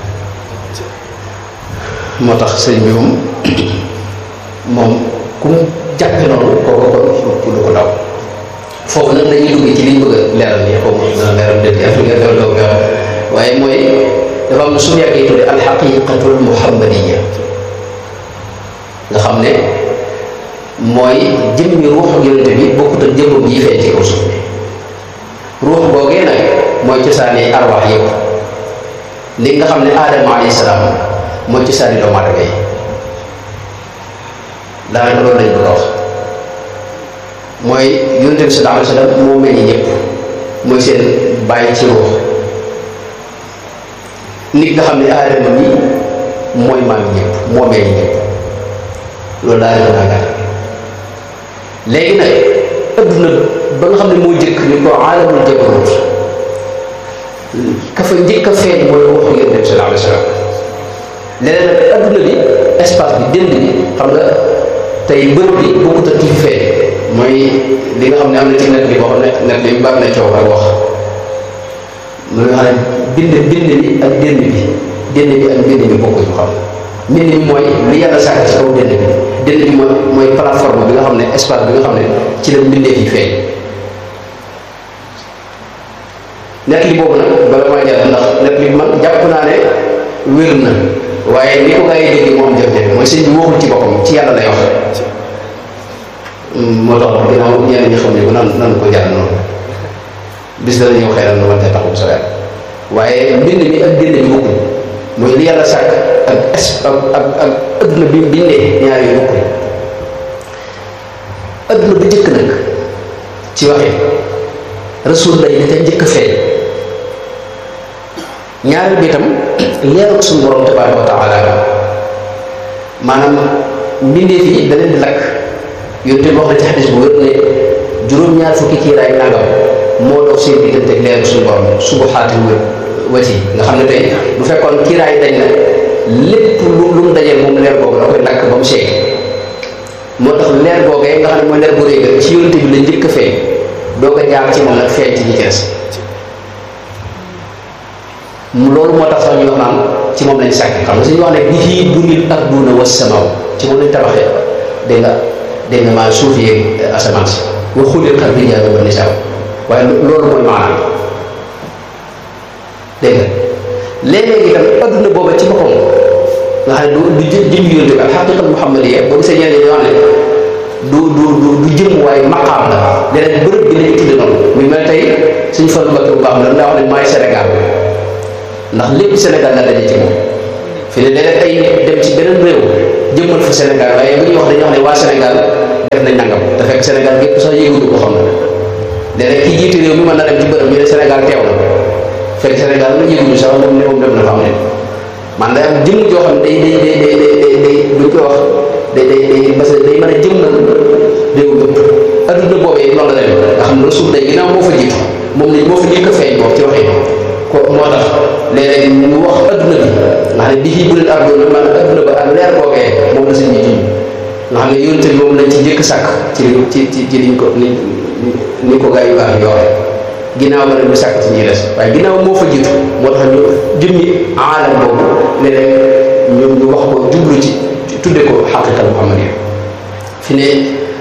moo tax sëñ bi moom moom ku mu jàppe noonu kooku kon du ko daw foofu nag dañuy dugg ci liñ bëgg a leeral nii xaw ma dana leeral dëgg yàlla nga doo waaye mooy dafa am su yàggee tudde alxaqiqatul muhammadiya nga xam ne mooy jëmmi ruuxu yonente bi bokkut ak jëmmam yi feeñ ci kaw suuf bi ruux googee nag mooy cosaani arwaax yëpp li nga xam ne aadama alayhi salaam mooy cosaani doomu aadama yi daanaka loolu lañ bëgg a wax mooy yonente bi sallallahu alayhi wa sallam moo meññ ñëpp mooy seen bàyyi ci ruux nit nga xam ne aadama bi mooy maam ñëpp moo meññ ñëpp loolu daal di ko léegi nag adduna ba nga xam ne moo njëkk ñu ko aalamul jabarut ka fa njëkk a feeñ mooy waxu yonent bi sallallahu alayhi wa sallam leneen nag adduna bi espace bi dënd bi xam nga tey bërëb bi bokkut ak ki fi feeñ mooy li nga xam ne am na ci net bi boo xam ne net bi bari na coow ak wax mu nga xam ne bind bind bi ak dënd bi dënd bi ak bind bi bokkuñu xam mbind mi mooy li yàlla sàkk ci kaw dënd bi dënd bi mooy mooy plateforme bi nga xam ne espace bi nga xam ne ci la mbindeef yi feeñ net li boobu nag bala maa jàll ndax net li man jàpp naa ne wér na waaye ni ko gaa yi dégg moom jafe-jafe mooy sëñ bi waxul ci boppam ci yàlla lay wax moo tax ginnaaw ñeneen ñi xam ne ko nan nan ko jàll noonu bis dana ñëw xëy na nu man te taxu sa weer waaye mbind mi ak dënd bi bokkul mooy li yàlla sàkk ak es ak ak ak adduna bi bi ne ñaar yooyu bokkul adduna bu njëkk nag ci waxee rasul lay dafa njëkk a feeñ ñaari bi itam leeral suñu borom tabaraka wa taala maanaam mbindeef yi da leen di lakk yooyu te wax na ci xadis bu wér ne juróom-ñaar fukki kiiraay nangam moo dox seen diggante ak leeral suñu borom subuxaati wér wati nga xam ne tey bu fekkoon kiiraay dañ na lépp lu lu mu dajeel moom leer boobu da koy lakk ba mu seey moo tax leer googee nga xam ne mooy leer bu réy ga ci yonente bi la njëkk a feeñ doo ko jaar ci moom nag feeñ ci ñi ci des loolu moo tax sax ñu wax naan ci moom lañ sàkk xam nga suñu wax ne bi fii bunil arduna was samaaw ci moom lañ tabaxee dégg nga dégg nga maa suuf yeeg asamaan si wa xuliqa rijaalu wa nisaa waaye loolu mooy maanaam dégg nga léeg-léeg itam adduna booba ci boppam nga xam ne du du jë jëm yonte bi ak xaqiqat muhammadiya boo gisee ñeneen ñoo xam ne du du du du jëm waaye maqaam la leneen bërëb bi lañu tudde noonu muy mel tey suñu fan mbakki bu baax la daa wax ne maay Sénégal ndax lépp Sénégal la daje ci moom fi ne léeg-léeg ay nit dem ci beneen réew jëmmal fa Sénégal waaye bu ñuy wax dañuy wax ne waa Sénégal def nañ nangam te fekk Sénégal gépp sax yëguñu ko xam na léeg-léeg kii jiite réew mi mën na dem ci bërëb ñu ne Sénégal teew na fekk Sénégal la yëguñu sax moom ne moom dem na fa am ne man day am jëmm joo xam ne day day day day day day buñ koy wax day day day parce que day mën a jëmmal réew yëpp adduna boobee loolu la dem nga xam ne rasul day ginnaaw moo fa jiitu moom lañ moo fa njëkk a feeñ boobu ci waxee ko moo tax léeg-léeg mu wax adduna bi nga xam ne bi bu leen ardoon man adduna ba ak leer boobee moom la sëñ bi jiñ nga xam ne yonte bi moom lañ ci njëkk sàkk ci ci ci ci liñ ko ni ni ko gaa yu baax yi waxee ginnaaw ba nag ñu sàkk ci ñuy des waaye ginnaaw moo fa jiitu moo tax ñu jëmmi aalam boobu léeg-léeg ñoom ñu wax ko jublu ci tudde ko xaqiqa muhammadiya fi ne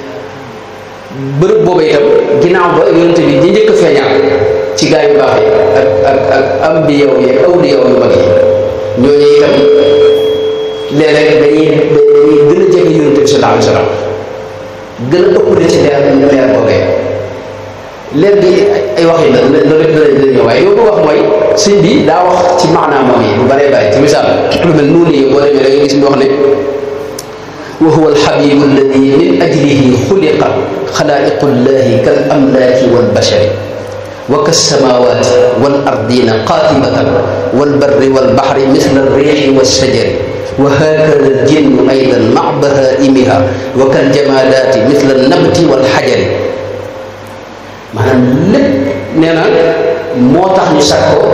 bërëb boobu itam ginnaaw ba yonente bi ñi njëkk a feeñaat ci gaa yu baax yi ak ak ak ambiyaw yi ak awliyaw yu mag yi ñooñu itam léeg-léeg dañuy dañuy gën a jege yonente bi sallallahu alayhi wa sallam gën a ëpp ci leer leer boobee leer gi ay wax yi la loolu lépp danañ danañ ñëw waaye yow ko wax mooy sëñ bi daa wax ci maanaam moom yi bu bëree bëri ci misaal lu mel noonu yi boo demee da nga gis mu wax ne wa huwa alxabibu alladi min ajlihi xuliqa xalaaiqu llahi kal amlaaki walbashari wa kassamawati wal ardina qaatibatan walbarri walbaxri misla alriixi walshajari wa hakada aljinnu aydan mac bahaimiha wa kaljamadaati misla alnabti walxajari maanaam lépp nee na moo tax ñu sàkk ko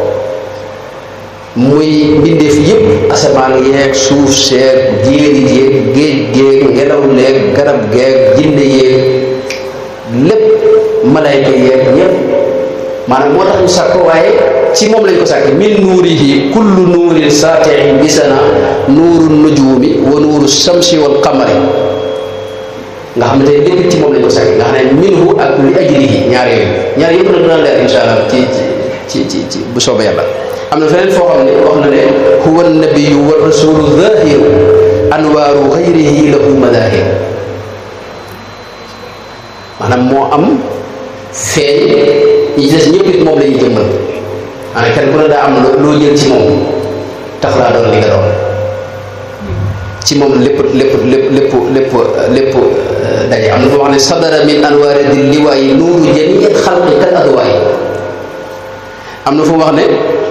muy mbindeef yépp asamaan yeeg suuf seeg jéeri jéeg géej géeg ngelaw leeg garab geeg jinne yeeg lépp malayka yeeg ñépp maanaam moo tax ñu sàkk ko waaye ci moom lañ ko sàkk min nuurihi kullu nuurin saatihin bisana nuuru nujuumi wa nuuru samsi wal qamari nga xam ne tey lépp ci moom lañ ko sàkk nga xam ne minhu ak li ajlihi ñaar yooyu ñaar yëpp nag dina leer insha allah ci ci ci ci bu soobee yàlla am na feneen foo xam ne wax na ne huwa nabiyu wa rasulu zahiru anwaaru xayrihi lahu madahir maanaam moo am feeñ ñi des ñëpp it moom la ñuy jëmmal maanaam kenn ku ne daa am loo jël ci moom tax laa doon li nga doon ci moom lépp lépp lépp lépp lépp lépp daje am na foo wax ne sadara min anwaari di liwaayi nuuru jamii xalqi kal adwaay am na fu wax ne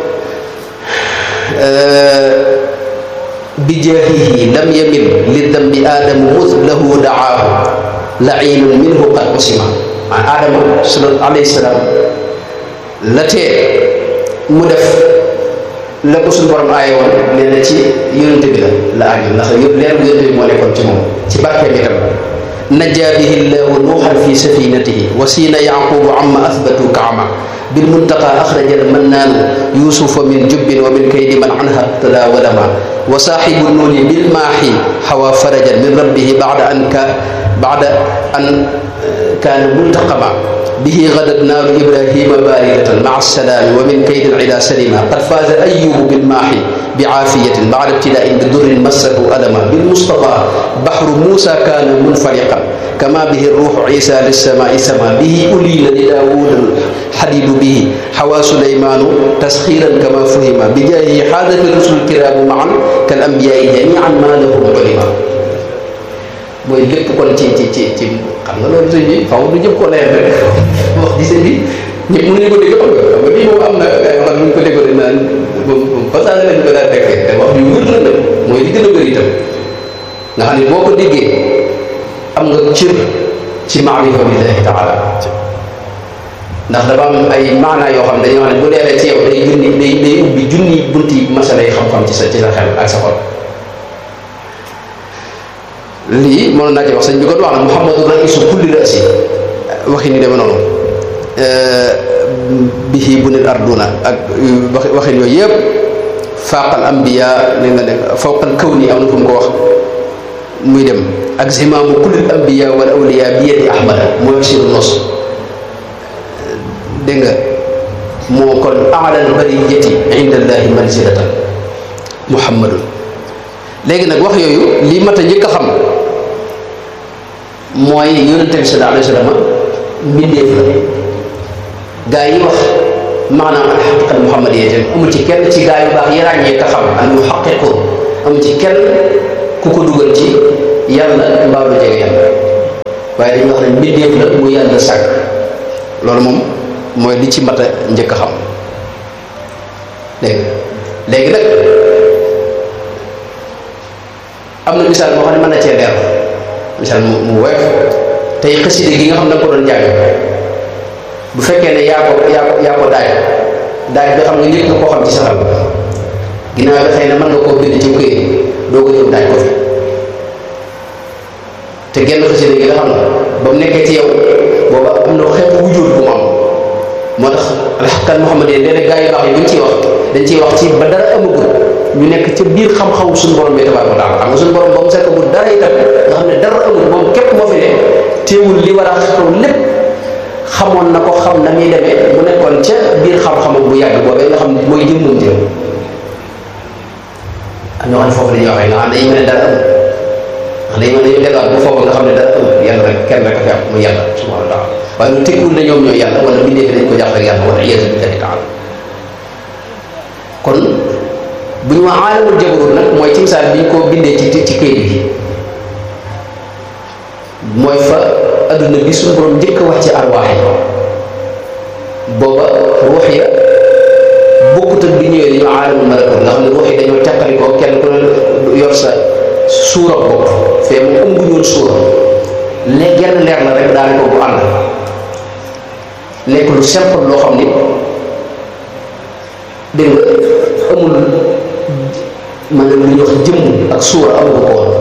bi jaahihi lam yamil li dambi aadamu mus lahu daahu lainun minhu qad usima maa aadama sala alayhi salaam la tee mu def la ko suñu borom aaye woon nee na ci yonente bi la la aajo ndax yëpp leer bu yonente bi moo nekkoon ci moom ci barkeem itam najaa bihi llahu nuuxan fi safinatihi wa siina yaqubu amma athbatu kaama بالمنتقى أخرج المنان يوسف من جب ومن كيد من عنها ابتلى ولما وصاحب النون بالماحي حوى فرجا من ربه بعد أن ك بعد أن كان ملتقما به غدت نار إبراهيم باردة مع السلام ومن كيد العلا سلما قد فاز أيوب بالماحي بعافية بعد ابتلاء بدر مسه ألما بالمصطفى بحر موسى كان منفلقا كما به الروح عيسى للسماء سما به أليل لداود الحديد به حوى سليمان تسخيرا كما فهم بجاهه حادث الرسل الكرام معا كالأنبياء جميعا ما لهم علما mooy lépp kon ci ci ci ci xam nga loolu sëñ bi faw du jëm ko leer rek wax di sëñ bi ñëpp mënuñu ko dégg xam nga xam nga lii moom am na ay wax ñu ko déggoon naan moom façade lañ ko daal fekkee te wax yu wër la nag mooy li gën a bëri itam nga xam ne boo ko déggee am nga cër ci maarifa billahi taala ndax dafa am ay maanaa yoo xam dañoo xam ne bu leeree ci yow day junni day day ubbi junni bunti masala yi xam-xam ci sa ci sa xel ak sa xol lii mënoon naa ci wax sëñ bi kon wax na muhammadu raisu kulli rasi waxi ni deme noonu bihi bunil arduna ak wax waxin yooyu yëpp faaqal ambiya li nga ne fawqal kawni am na fu mu ko wax muy dem ak zimaamu kullil ambiya wal awliya bi yadi ahmada mooy siru nos dégg nga moo kon alal bariyati inda allahi manzilatan muhammadun léegi nag wax yooyu lii mat a njëkk a xam mooy yonente bi sallallahu alayhi wa sallam mbindeef la gaa yi wax maanaam al xaqiqal muhammadiyya te amul ci kenn ci gaa yu baax yi ràññee te xam al muhaqqiqun amul ci kenn ku ko dugal ci yàlla mbaa lu jege yàlla waaye dañuy wax ne mbindeef la mu yàlla sàkk loolu moom mooy li ci mat a njëkk a xam léegi léegi nag am na misaal moo xam ne mën na cee leer misaal mu mu woyof tey xaside gi nga xam ne da nga ko doon jàng bu fekkee ne yaa ko yaa ko yaa ko daaj daaj bi xam nga lépp nga koo xam ci saxal ginnaaw bi xëy na mën nga koo bind ci këyit doo ko ñëw daaj ko fi te genn xaside gi nga xam ne ba mu nekkee ci yow booba am na xeetu wujjóot bu mu am moo tax alxaqal Muhammad yi léeg gaa yu baax yi buñ ciy wax dañ ciy wax ci ba dara amagul ñu nekk ca biir xam-xamu suñu borom bi tabaaraka wa taala xam nga suñu borom ba mu sekk bu dara itam nga xam ne dara amul moom képp moo fi ne teewul li war a xew lépp xamoon na ko xam na muy demee mu nekkoon ca biir xam-xamam bu yàgg boobee nga xam ne mooy jëmmam jëm am ñoo xam ne foofu la ñuy waxee nga xam ne dañu mel ne dara amul ndax dañu mel ne ñu delluwaat bu foofu nga xam ne dara amul yàlla rek kenn rek a fi am mu yàlla subhanahu wa taala waaye lu tekkiwul ne ñoom ñooy yàlla wala bindee fi dañ ko jàpp ak yàlla wala iyaazu billahi taala kon bu ñu wax aalamul jabarut nag mooy ci misaal bi ñu ko bindee ci ci këyit bi mooy fa adduna bi suñu borom njëkk a wax ci arwaax yi booba ruux ya bokkut ak bi ñëwee dañoo aalamul malakut nga xam ne ruux yi dañoo teqalikoo kenn ku ne yor sa suura bopp fee mu ëmb ñoon suura léegi genn leer la rek daane ko bu ànd nekk lu simple loo xam ni dégg nga amul maanaam lu ñuy wax jëmm ak suura amul ko woon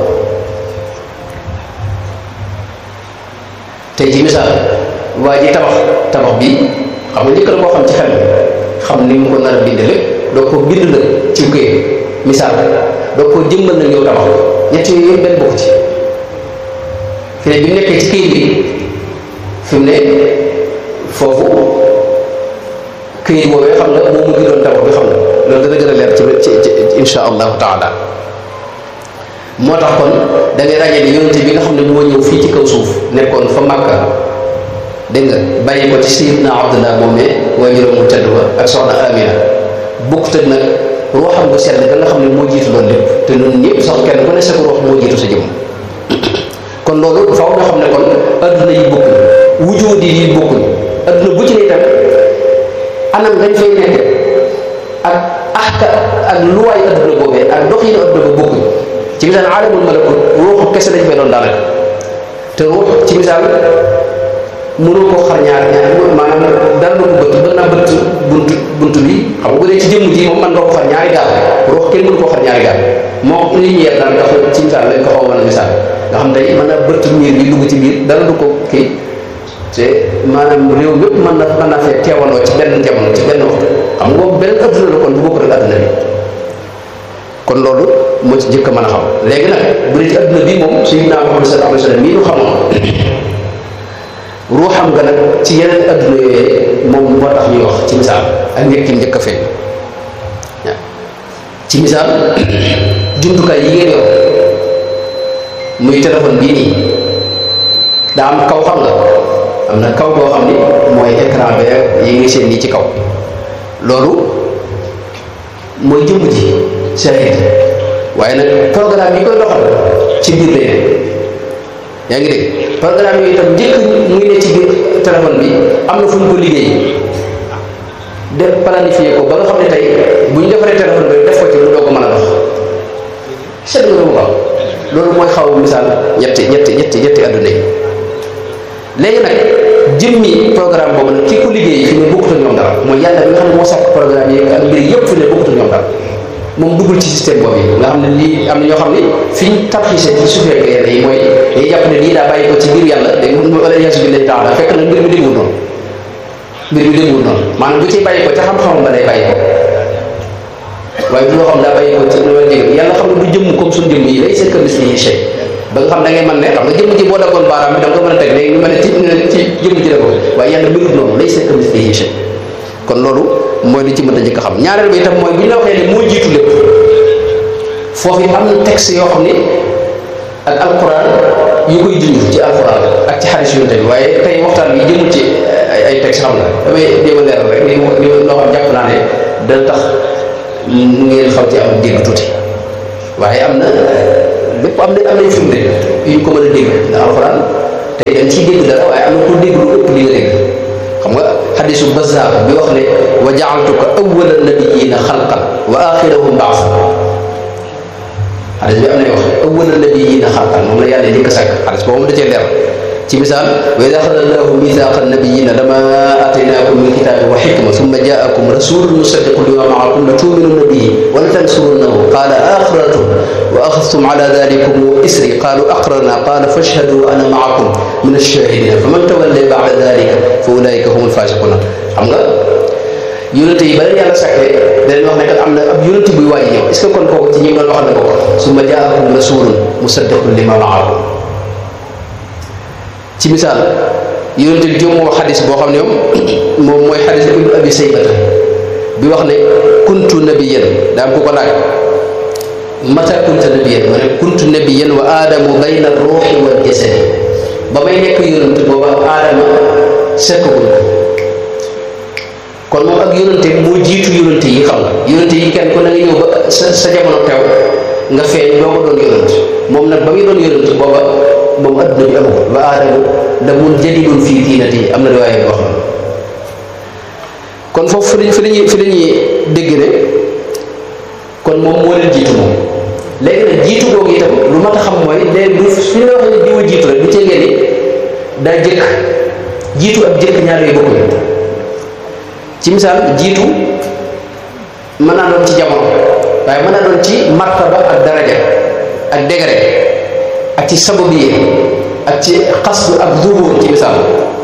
tey ci misaal waa ji tabax tabax bi xam nga njëkk la koo xam ci xel xam ni mu ko nar a bind lépp doo ko bind la ci këy misaal doo ko jëmmal na ñëw tabax ñett yooyu yëpp benn bokk ci fi ne bi mu nekkee ci këyit bi fi mu ne foofu këyit boobee xam nga moom mu ngi doon tabax bi xam nga loolu dana gën a leer ci ci insha allahu taala moo tax kon da ngay ràññee ni yonente bi nga xam ne moo ñëw fii ci kaw suuf nekkoon fa Makka dégg nga bàyyi ko ci Sayyidna Abdullah moomee waaye juróom mu tedd ba ak soxna Amina bokkut ak nag ruuxam bu sell ba nga xam ne moo jiitu loolu lépp te ñun ñëpp sax kenn ku ne sa ruux moo jiitu sa jëmm kon loolu faaw nga xam ne kon adduna yi bokkul wujudi yi bokkul adduna bu ci ne itam anam dañ fay nekk ak axka ak luwaay adduna boobee ak doxinu adduna ba bokkul ci misaal aalamul malakut ruuxu kese lañ fay doon daanaka te ruux ci misaal mënoo koo xar ñaar ñaar maanaam dara na ko bëtt mën naa bëtt bunt bunt bi xam nga bu dee ci jëmm ji moom man nga ko xar ñaari gaal ruux kenn mënu koo xar ñaari gaal moo lumière daal nga ci misaal lañ ko xaw mën a misaal nga xam tey mën naa bëtt miir bi dugg ci biir dara du ko kii te maanaam réew mépp mën na mën naa fee teewaloo ci benn jamono ci benn waxtu xam nga boobu benn adduna la kon bu bokkul ak adduna bi kon loolu moo ci njëkk a mën a xam léegi nag bu dee ci adduna bi moom sayyidina Muhammad sallallahu alayhi wa sallam mii ñu xamoon ruuxam nga nag ci yeneen adduna yooyee moom moo tax ñuy wax ci misaal ak njëkk njëkk a feeñ ci misaal jumtukaay yi ngeen yor muy téléphone bii nii daa am kaw xam nga am na kaw boo xam ni mooy écran bi yi ngi seen nii ci kaw loolu mooy jëmm ji shahid waaye nag programme yi koy doxal ci biir lay ne yaa ngi dégg programme yooyu itam njëkk muy ne ci biir téléphone bi am na fu ñu ko liggéey def planifié ko ba nga xam ne tey bu ñu defaree téléphone bi def ko ci mu doo ko mën a dox seet nga loolu waaw loolu mooy xaw misaal ñetti ñetti ñetti ñetti adduna yi léegi nag jëmmi programme boobu nag ki ko liggéey fi ne bokkut ak ñoom dara mooy yàlla bi nga xam ne moo sàkk programme yi ak mbir yëpp fi ne bokkut ak ñoom dara moom duggul ci système boobu yi nga xam ne lii am na ñoo xam ne fi ñu tarxiise ci suufee ko yenn yi mooy dañuy jàpp ne lii daa bàyyi ko ci biir yàlla day wala yaasu billahi taala fekk na mbir mi déggul noonu mbir mi déggul noonu maanaam bu ciy bàyyi ko ca xam-xamam ba lay bàyyi ko waaye du loo xam daa bàyyi ko ci loolu dégg yàlla xam ne du jëmm comme suñu jëmm yi lay sekk mislihi shay ba nga xam da ngay mën ne xam nga jëmm ji boo daggoon baaraam bi da nga ko mën a teg léegi ñu mën a ci ci jëmm ji la ko waaye yàlla mbirut noonu lay sekk mislihi shay kon loolu mooy li ci mën a njëkk a xam ñaareel bi itam mooy bu ñu la waxee ne moo jiitu lépp foofu yi am na texte yoo xam ni ak alquran yu koy junj ci alquran ak ci xadis yonte bi waaye tey waxtaan bi jëmul ci ay texte xam nga damay jéem a leeral rek li li loo xam jàpp naa ne dana tax ngeen xam ci am dégg tuuti waaye am na lépp am na am nañ firnde yu ñu ko mën a dégg ndax alxuraan tey dañ ciy dégg dara waaye am na ko dégg lu ëpp li nga dégg xam nga xadisu bazaar bi wax ne wa jaaltuka awwala nabiyina xalqan wa axirahum baasan xadis bi am na wax awwala nabiyina xalqan moom la yàlla njëkk a sàkk xadis boobu moom da cee leer ci misaal wa ida axada allahu mithaqa nabiyina lama ataynakum min kitabi wa xikma summa jaakum rasulun musaddiqun lima maakum la tuminunna bihi wa la tansurunnahu qala aqrartum wa axadtum ala dalikum isri qalu aqrarna qala fashhadu wa ana maakum min alshahidina fa man tawalla bada dalika fa ulaika hum alfasiquna xam nga yonente yi ba leen yàlla sàkkee daleen wax ne kat am na ab yonente buy waaj ñëw est ce que kon kooku ci ñi doon wax na ko summa jaakum rasulun musaddiqun lima maakum ci misaal yonente bi moo wax xadis boo xam ne moom mooy xadis ibnu abi saybata bi wax ne kuntu nabiyan daa ko ko laaj mata kunta nabiyan ma ne kuntu nabiyan wa aadamu bayna ruuxi wal jasadi ba may nekk yonente booba aadama sekkagul kon moom ak yonente moo jiitu yonente yi xam nga yonente yi kenn ko na nga ñëw ba sa sa jamono teew nga feeñ doo ko doon yonente moom nag ba muy doon yonente booba moom adduna bi amagul wa aadamu la mun jadidun fii diinati am na riwaaye bi wax na kon foofu fi lañ fi lañuy fi lañuy dégg ne kon moom moo leen jiitu moom léegi nag jiitu googu itam lu mat a xam mooy léegi du fi ñu la waxee ne diwa jiitu rek du tee ngeen ni daa jëkk jiitu ak jëkk ñaar yooyu bokkuñu ci misaal jiitu mën naa doon ci jamono waaye mën naa doon ci martaba ak daraja ak degré ak ci sabab yi ak ci xasdu ak zuhur ci misaal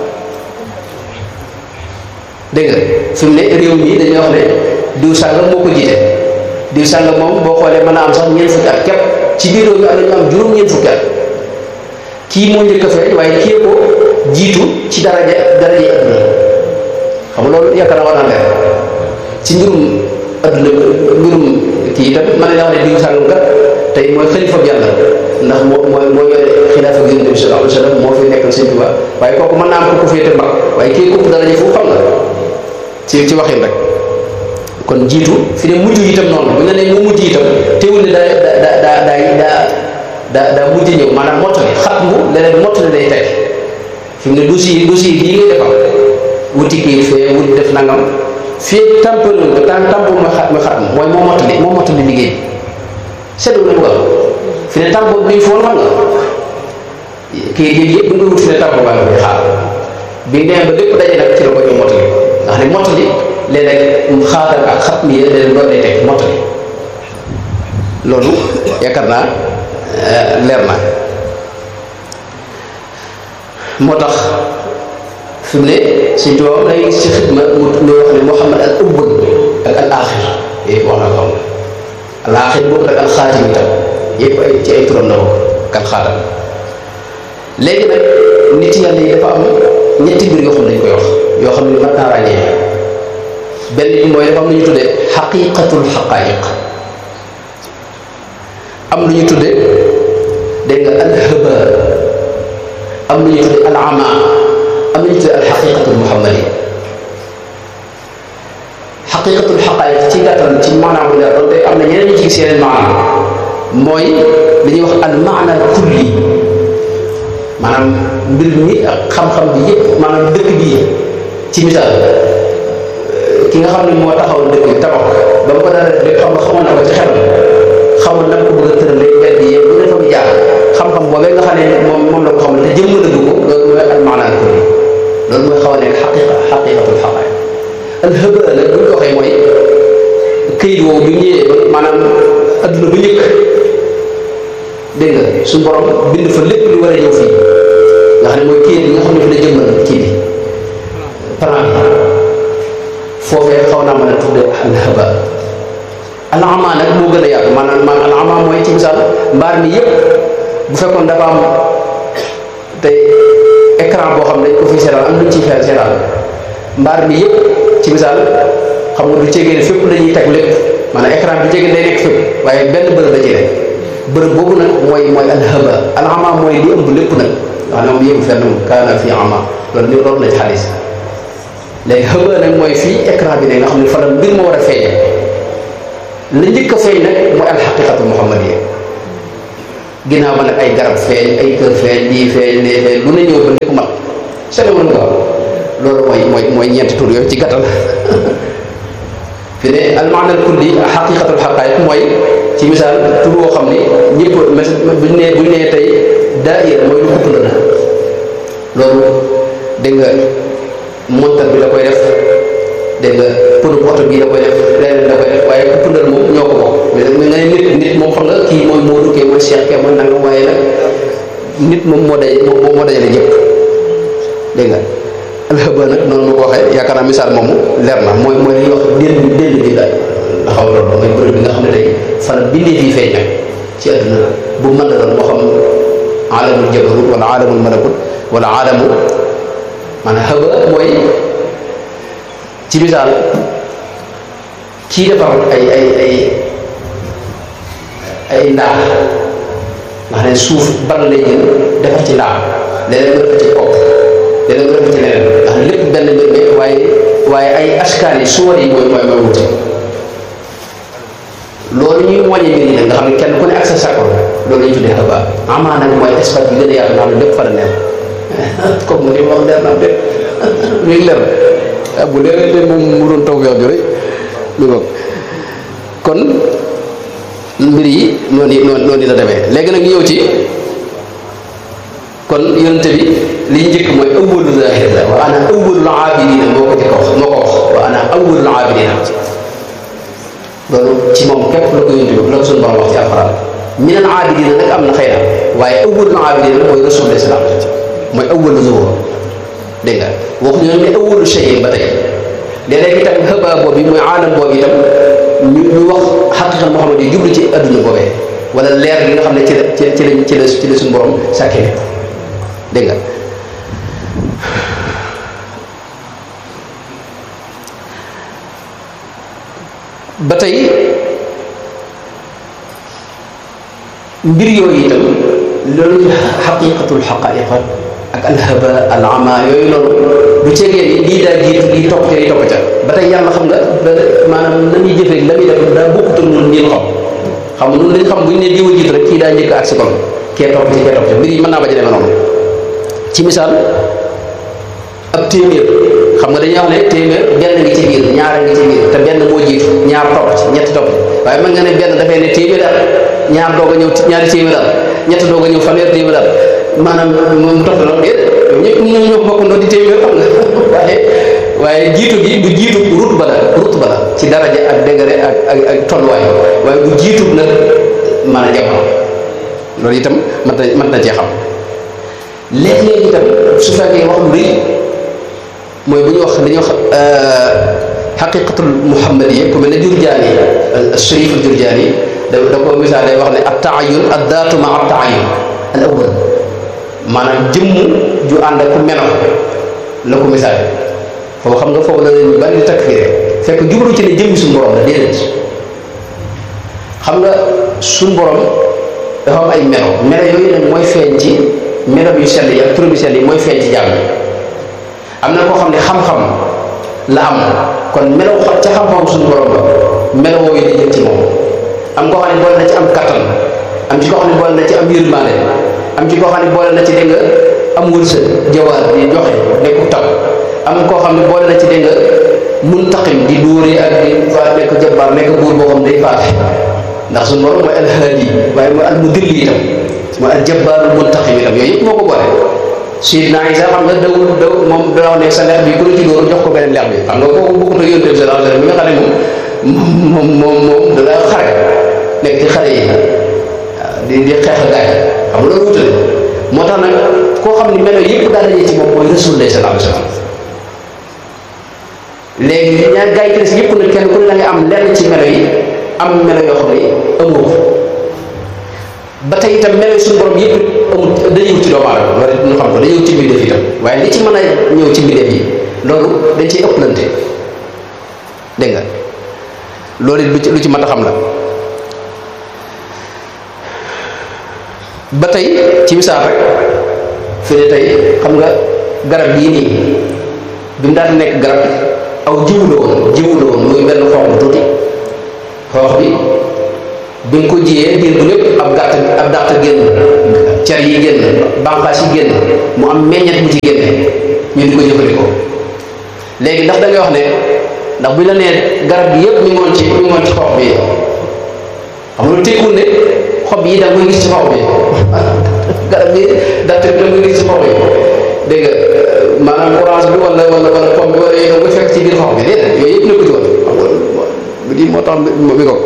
dégg nga fi mu ne réew mi dañuy wax ne diw sàngam moo ko jiite diw sàngam moom boo xoolee mën naa am sax ñeent fukki at képp ci biir réew mi am na ñu am juróom ñeent fukki at kii moo njëkk a feeñ waaye kii ko jiitu ci daraja daraja adduna xam nga loolu yaakaar naa war naa leer ci mbirum adduna mbirum kii itam mën nañu wax ne diw sàngam kat tey mooy xalifa bi yàlla ndax moo mooy moo yore xilaafa ak yonent bi sallallahu alayhi wa sallam moo fi nekkal sëñ Tuubaa waaye kooku mën naa am ku ko féete mag waaye kii kupp daraja fu xam nga ci ci waxin rek kon jiitu fi ne mujj itam noonu bu ñu nee moo mujj itam teewul ne daa daa daa daa daa daa mujj ñëw maanaam mottali xat mu leneen mottali lay teg fi mu ne dossier dossier bii ngay defal wuti kii fee wuti def nangam fii tampon ko tam tampon mooy xat mooy xat mooy moo mottali moo mottali liggéey seetlu na bëggal fi ne tampon bi ñu foon xam nga kii yëpp yëpp bu nga wut fi ne tampon baa nga koy xaar bi nee ba lépp daje nag ci la ko ñu mottali ndax ne mottali léeg-léeg xaaral ak xat mi léeg-léeg loolu lay teg mottali loolu yaakaar naa leer na moo tax fi mu ne suñ tubaab day gis ci xidma mu muy wax ne Muhammad al awwal ak al axir yëpp wax naa ko xam al axir boobu ak al xaatim itam yëpp ay ci ay turam la bokk ak al xaatam léegi nag nit yàlla yi dafa am ñetti mbir yoo xam ne dañ koy wax yoo xam ne mat naa ràññee benn bi mooy dafa am lu ñu tuddee xaqiqatul xaqaayiq am lu ñu tuddee dégg nga alhaba am lu ñu tuddee alama am lu ñu tuddee alxaqiqatul muhammadi xaqiqatul xaqaayiq ci gàttal ci maanaam bu leer doonte am na ñeneen ñu ci gis yeneen maanaam mooy li ñuy wax al maana al kulli maanaam mbir mi ak xam-xam bi yëpp maanaam dëkk bi ci misaal ki nga xam ne moo taxawal dëkk bi tabax ba mu ko dara def xam nga xamoon na ko ci xelam xamoon na ko bëgg a tëralee mbedd yi bu ne fa mu jaar xam-xam boobee nga xam ne moom moom la ko xamal te jëmm dëgg ko loolu mooy al maanaan ko loolu mooy xaw a nekk xaqiqa xaqiqatul xaqaay al hëba nag bu ñu ko waxee mooy këyit woowu bi mu ñëwee ba maanaam adduna bu njëkk dégg nga suñu borom bind fa lépp lu war a ñëw fii nga xam ne mooy kii bi nga xam ne fi la jëmmal kii bi plan bi foofee xaw naa mën a tudde alhaba alama nag moo gën a yaatu maanaam ma alama mooy ci misaal mbaar mi yëpp bu fekkoon dafa am tey écran boo xam ne dañ ko fi seetaan am luñ ciy fee seetaan mbaar mi yëpp ci misaal xam nga du cegee ne fépp lañuy teg lépp maanaam écran bi jege day nekk fépp waaye benn bërëb la ci nekk bërëb boobu nag mooy mooy alhaba alama mooy li ëmb lépp nag nga xam ne moom yëpp fenn kaana fi ama loolu ni loolu na ci xadis léegi xëba nag mooy fii écran bi ne nga xam ne fa la mbir ma war a feeñ la njëkk a feeñ nag mooy alxaqiqatu muhammadiyya ginnaaw ba nag ay garab feeñ ay kër feeñ lii feeñ lee feeñ lu ne ñëw ba lépp mat sene mën nga loolu mooy mooy mooy ñeenti tur yooyu ci gàttal fi ne almaana al kulli xaqiqatul xaqaayiq mooy ci misaal tur woo xam ni ñëpp buñ nee buñ nee tey daayira mooy lu kupp na loolu dégg nga montar bi la koy def dégg nga pënu oto bii la koy def leneen la koy def waaye kupp ndal moom ñoo ko bokk mais nga ne nit nit moom xam nga kii mooy Moodu kee mooy Cheikh kee mooy nangam waaye nag nit moom moo day moom moo dajale ñëpp dégg nga alxaba nag noonu ma ko waxee yaakaar naa misaal moomu leer na mooy mooy li ñuy wax déll déll bi daal nga xaw a loolu mooy bërëb bi nga xam ne tey fan bindee fii feeñ nag ci àdduna bu mën na doon moo xam aalamul jabarut wala aalamul malakut wala aalamu maanaam xëba mooy ci misaal kii defar ay ay ay ay ndaax nga xam ne suuf ban lay jël defar ci ndaax leneen nga defar ci kopp leneen nga defar ci leneen nga xam ne lépp benn mbir mi waaye waaye ay askan yi suwar yi mooy mooy mooy wuti loolu ñuy wàññi mbir yi nag nga xam ne kenn ku ne ak sa sakko loolu lañu tuddee xëba amaa nag mooy espace bi gën a yaatu nga xam ne lépp fa la neex comme mu ni wax leer na lépp léegi leer na bu leeree de moom mu doon taw yow ju rek lu bokk kon mbir yi noonu noonu noonu la demee léegi nag ñëw ci kon yonente bi li ñu njëkk mooy awwalu zahir la wa ana awwalul aabidina moo ko jëkk wax moo ko wax wa ana awwalul aabidina loolu ci moom képp la ko yonente bi la ko suñu borom wax ci alxuraan minal aabidina nag am na xëy na waaye awwalul aabidina mooy rasul islam mooy awwalu zuhur dégg nga waxuñu ne awwalu shay'in ba tey léeg-léeg itam xëbaa boobu mooy aalam boobu itam ñu ñu wax xaqiqa Muhammad yi jublu ci adduna boobee wala leer bi nga xam ne ci la ci ci la ci la ci la suñu borom sàkkee lépp dégg nga ba tey mbir yooyu itam loolu xaqiqatul xaqaiqa ak alhaba al ama yooyu noonu du ceegee ni lii daa jiitu lii topp ca lii topp ca ba tey yàlla xam nga maanaam na muy jëfee la muy def daa bokkutul nun ñin xam xam nga nun dañ xam bu ñu ne diwa jiitu rek kii daa njëkk ak si kon kee topp ci kee topp ca mbir yi mën naa ba demee noonu ci misaal ab téeméer xam nga dañuy wax ne téeméer benn ngi ci biir ñaar ngi ci biir te benn moo jiitu ñaar topp ci ñetti topp waaye mën nga ne benn dafay ne téeméer at ñaar doog a ñëw ñaari téeméer at ñett doog a ñëw fanweer téeméer at maanaam moom topp na déet ñëpp ñoo ñoo bokkandoo di téeméer xam nga waaye waaye jiitu gi du jiitu rut ba la rut ba la ci daraja ak degré ak ak ak tolluwaay waaye bu jiitu nag mën a jamono loolu itam mën na mën na cee xam léeg-léeg itam su fekkee wax lu rëy mooy bu ñu wax dañuy wax xaqiqatul muhammadiya ku mel ne jurjaani sharif al jurjaani da da ko misaal day wax ne at taayun ad daatu ma at taayun al awwal maanaam jëmm ju ànd ak melo la ko misaal foofu xam nga foofu la leen ñu bari di takfire fekk jublu ci ne jëmmi suñu borom la déedéet xam nga suñu borom dafa am ay melo melo yooyu nag mooy feeñ ci melo yu sell yi ak turam yu sell yi mooy feeñ ci jàmm am na koo xam ne xam-xam la am kon melo ca xam-xam suñu borom ba melo wooyu di jëm ci moom am koo xam ne boole na ci am kattan am ci koo xam ne boole na ci am yërmaande am ci koo xam ne boole na ci dégg nga am wërsëg jawaar di joxe nekku taw am koo xam ne boole na ci dégg nga muntaqim di dóoree ak di fa nekk jabbaar nekk buur boo xam day faate ndax suñu borom mooy alhaadi waaye mooy almudilli itam mooy aljabbaaru muntaqim itam yooyu yëpp moo ko boole Seydina Isa xam nga dawul daw moom da wax ne sa lex bi ku la ci dóor jox ko beneen lex bi xam nga kooku bokkut ak yonent bi sallallahu alayhi wasallam mi nga xam ne moom moom moom moom da daa xare nekk ci xare yi di di xeex ak gaay xam nga loolu wutale moo tax nag koo xam ne melo yëpp daal dañuy ci moom mooy Rasulullah sallallahu alayhi wasallam léegi ñaar gaay yi ci des yëpp nag kenn ku ne da nga am lenn ci melo yi am melo yoo xam ne amoo ko ba tey itam melo suñu borom yëpp amul dañuy wut ci doomu aadama loolu ñu xam ko dañuy wut ci mbindeef itam waaye li ci mën a ñëw ci mbindeef yi loolu dañ ciy ëpplante dégg nga loolu lu ci lu ci mat a xam la ba tey ci misaal rek fi ne tey xam nga garab gii nii bi mu daan nekk garab aw jiwu la woon jiwu la woon muy benn xoox bu tuuti xoox bi bi nga ko jiyee diir bu lépp ab gàtt ab dàtt génn car yi génn bànqaas yi génn mu am meññet bu ci génne ñu di ko jëfandikoo léegi ndax da ngay wax ne ndax bu la nee garab gi yëpp mi ngoon ci mi ngoon ci xob bi xam nga lu tekkul ne xob yi da nga koy gis ci xob bi garab gi dàtt bi da nga koy gis ci xob yi dégg nga maanaam orange bi wala wala wala pomme bi wala yooyu da nga koy fekk ci biir xob bi déedéet yooyu yëpp nekku ci woon xam nga lii moo tax mi ko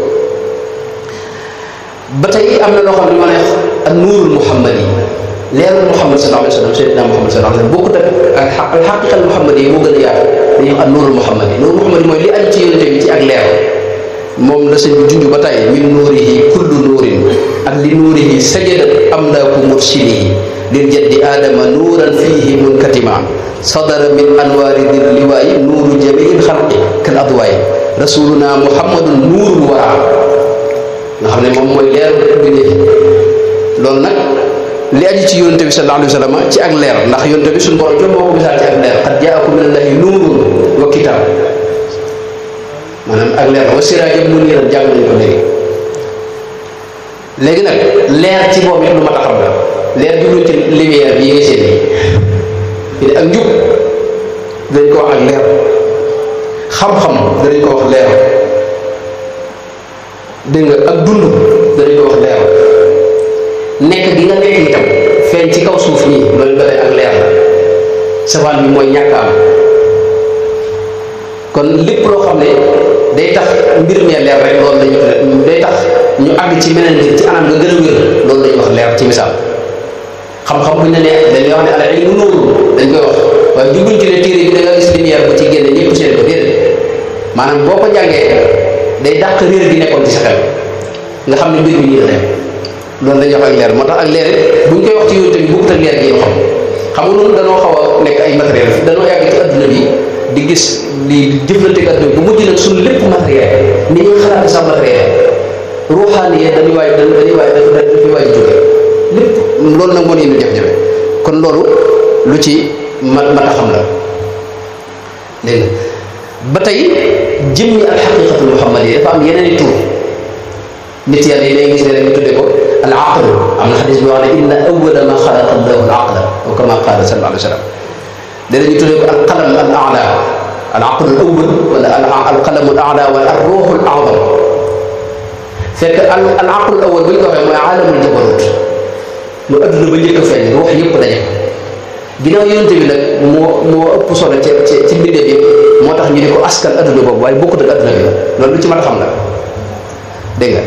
ba tey am na loo xam ne ma ne ak nuurul muhammad yi leerul muhammad sallallahu alayhi wa sallam sayyidina muhammad sallallahu alayhi wa sallam bokkut ak xaq xaqiqal muhammad yi moo gën a yaatu dañuy wax ak nuurul muhammad yi nuurul muhammad yi mooy li aju ci yonente bi ci ak leer moom la sëñ bi junj ba tey min nuurihi kullu nuurin ak li nuurihi sajadat amlaaku mursilihi lil jaddi aadama nuuran fiihi munkatima sadara min anwaari dir liwaayi nuuru jamiil xalqi kal adwaay rasuluna muhammadun nuurul waraa nga xam ne moom mooy leer bindee loolu nag li aju ci yonente bi sallallahu alayhi wa sallam ci ak leer ndax yonente bi suñu borom jom moo ko misaal ci ak leer qad jaakum min allahi nuurun wa kitaab maanaam ak leer wa siraajam muniiran jàng nañu ko léegi léegi nag leer ci boobu it lu ma taxaw la leer jubluñ ci lumière bi yi nga seen yi ak njub dañ ko wax ak leer xam-xam danañ ko wax leer dégg nga ak dund danañ ko wax leer nekk gi nga nekk itam feeñ ci kaw suuf nii loolu ba tey ak leer la safaan bi mooy ñàkk am kon lépp loo xam ne day tax mbir mee leer rek loolu lañu day tax ñu àgg ci meneen mbir ci anam nga gën a wér loolu lañuy wax leer ci misaal xam-xam bu ñu la nee dañuy wax ne ala ilmu nuur dañ koy wax waaye jubluñ ci ne téere bi da nga gis lumière bu ci génne ñëpp seen ko déedéet maanaam boo ko jàngee day dàq réer gi nekkoon ci sa xel nga xam ne mbir mi nii la dem loolu la ñuy wax ak leer moo tax ak leer bu ñu koy wax ci yow tamit bokkut ak leer gi yoo xam xam nga noonu danoo xaw a nekk ay matériel danoo yàgg ci adduna bi di gis di jëflante ak adduna bi bu mujj nag suñu lépp matériel ni ñuy xalaat sax matériel ruuxaani yee dañuy waay dañuy waay dafa dafi waay jóge lépp loolu nag moo indi jafe-jafe kon loolu lu ci mat mat a xam la dégg nga ba tey jëmmi al xaqiqatul muhammad yi dafa am yeneen i tur nit yàlla yi day gis ne rek ñu tudde ko al aql am na xadis bi wax ne inna awwala ma xalaqa allahu al aqla wa kama qaala sallallahu alayhi wa sallam léeg ñu tudde ko al qalam al ala al aql al awwal wala al qalam al ala wala al ruux al azam fekk al al aql al awwal bu ñu ko waxee mooy aalamul jabarut mu adduna ba njëkk a feeñ ruux yëpp daje ginnaaw yonente bi nag moo moo ëpp solo ci ci ci mbindeef yëpp moo tax ñu di ko askan adduna boobu waaye bokkut ak adduna bi la loolu lu ci mën a xam la dégg nga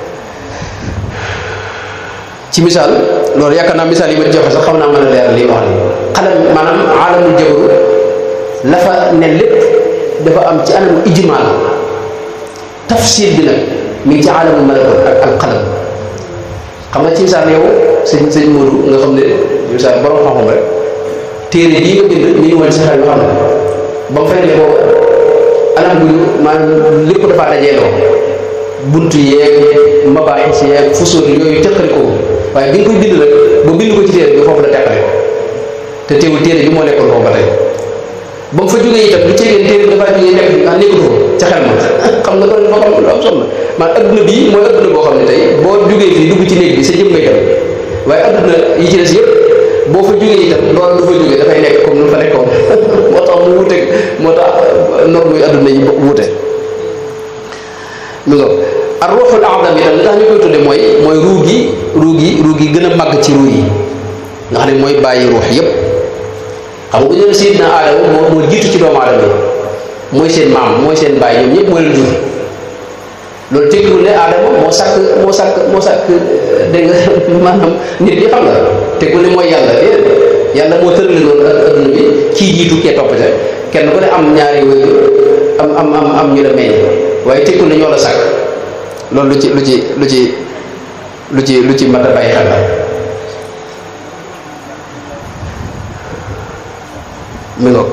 ci misaal loolu yaakaar naa misaal yi ma joxe sax xam naa mën a leeral lii wax ni xalam maanaam aalamul jabaru la fa ne lépp dafa am ci anamu ijmaal tafsir bi nag mi ngi ci aalamul malakut ak al qalam xam nga ci misaal yow sëñ sëñ Modou nga xam ne misaal borom xam-xam rek téere bii nga bind mi ngi woon si xel nga xam ne ba mu fay ne boobu anam gu maanaam lépp dafa dajeeloo buntu yeeg mabaahis yeeg fusul yooyu teqali ko waaye bi nga koy bind rek ba bind ko ci téere bi foofu la teqale ko te teewul téere bi moo nekkoon foofu ba tey ba mu fa jógee itam lu ceegeen téere bi dafaa jógee nekk ah nekkul foofu ca xel ma xam nga loolu dafa xam lu am solo man adduna bii mooy adduna boo xam ne tey boo jógee fii dugg ci néeg bi sa jëm ngay dem waaye adduna yi ci des yëpp boo fa jógee itam loolu du fa jógee dafay nekk comme nu fa nekkoon moo tax mu wuute moo tax norme yi adduna yi wuute mi nga ar ruuxul a'zam itam li tax ñu koy tudde mooy mooy ruu gi ruu gi ruu gi gën a màgg ci ruu yi nga xam ne mooy bàyyi ruux yépp xam nga bu ñu nee Seydina Aadama moo moo jiitu ci doomu aadama yi mooy seen maam mooy seen bàyyi ñoom ñëpp moo leen jur loolu tekkiwul ne Aadama moo sàkk moo sàkk moo sàkk dégg nga maanaam nit ñi xam nga tekkiwul ne mooy yàlla déedéet yàlla moo tërale loolu ak adduna bi kii jiitu kee topp ca kenn ku ne am ñaari wéyu am am am am ñu la meññ waaye tekkiwul ne ñoo la sàkk loolu lu ci lu ci lu ci lu ci lu ci mat a bàyyi xel la mi ngoog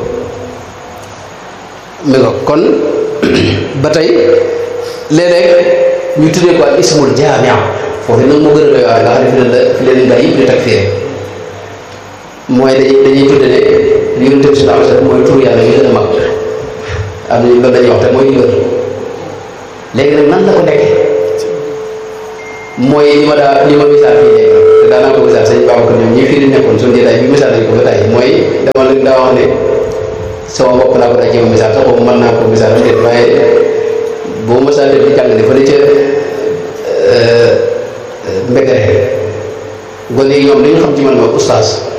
mi ngoog kon ba tey léeg-léeg ñu tuddee ko al ismul jaamia foofu nag moo gën a doy waar nga xam ne fi leen la fi leen gaa yëpp di takfiire mooy dañuy dañuy tudde ne yonent bi sallallahu alayhi wasallam mooy tur yàlla yi gën a mag am nañu loolu dañuy wax te mooy wër léegi nag nan la ko nekkee mooy li ma daa li ma misaal fii léegi te daanaa ko misaal sëñ Babacar ñoom ñi fii di nekkoon suñu jotaay bi misaal nañ ko ba tey mooy dama leen daa wax ne sama bopp laa ko daa jéem a misaal sax boobu mën naa ko misaal déet waaye boo misaal def di jàng ne fa ne ca mbégare gone yi ñoom li ñu xam ci man mooy oustaz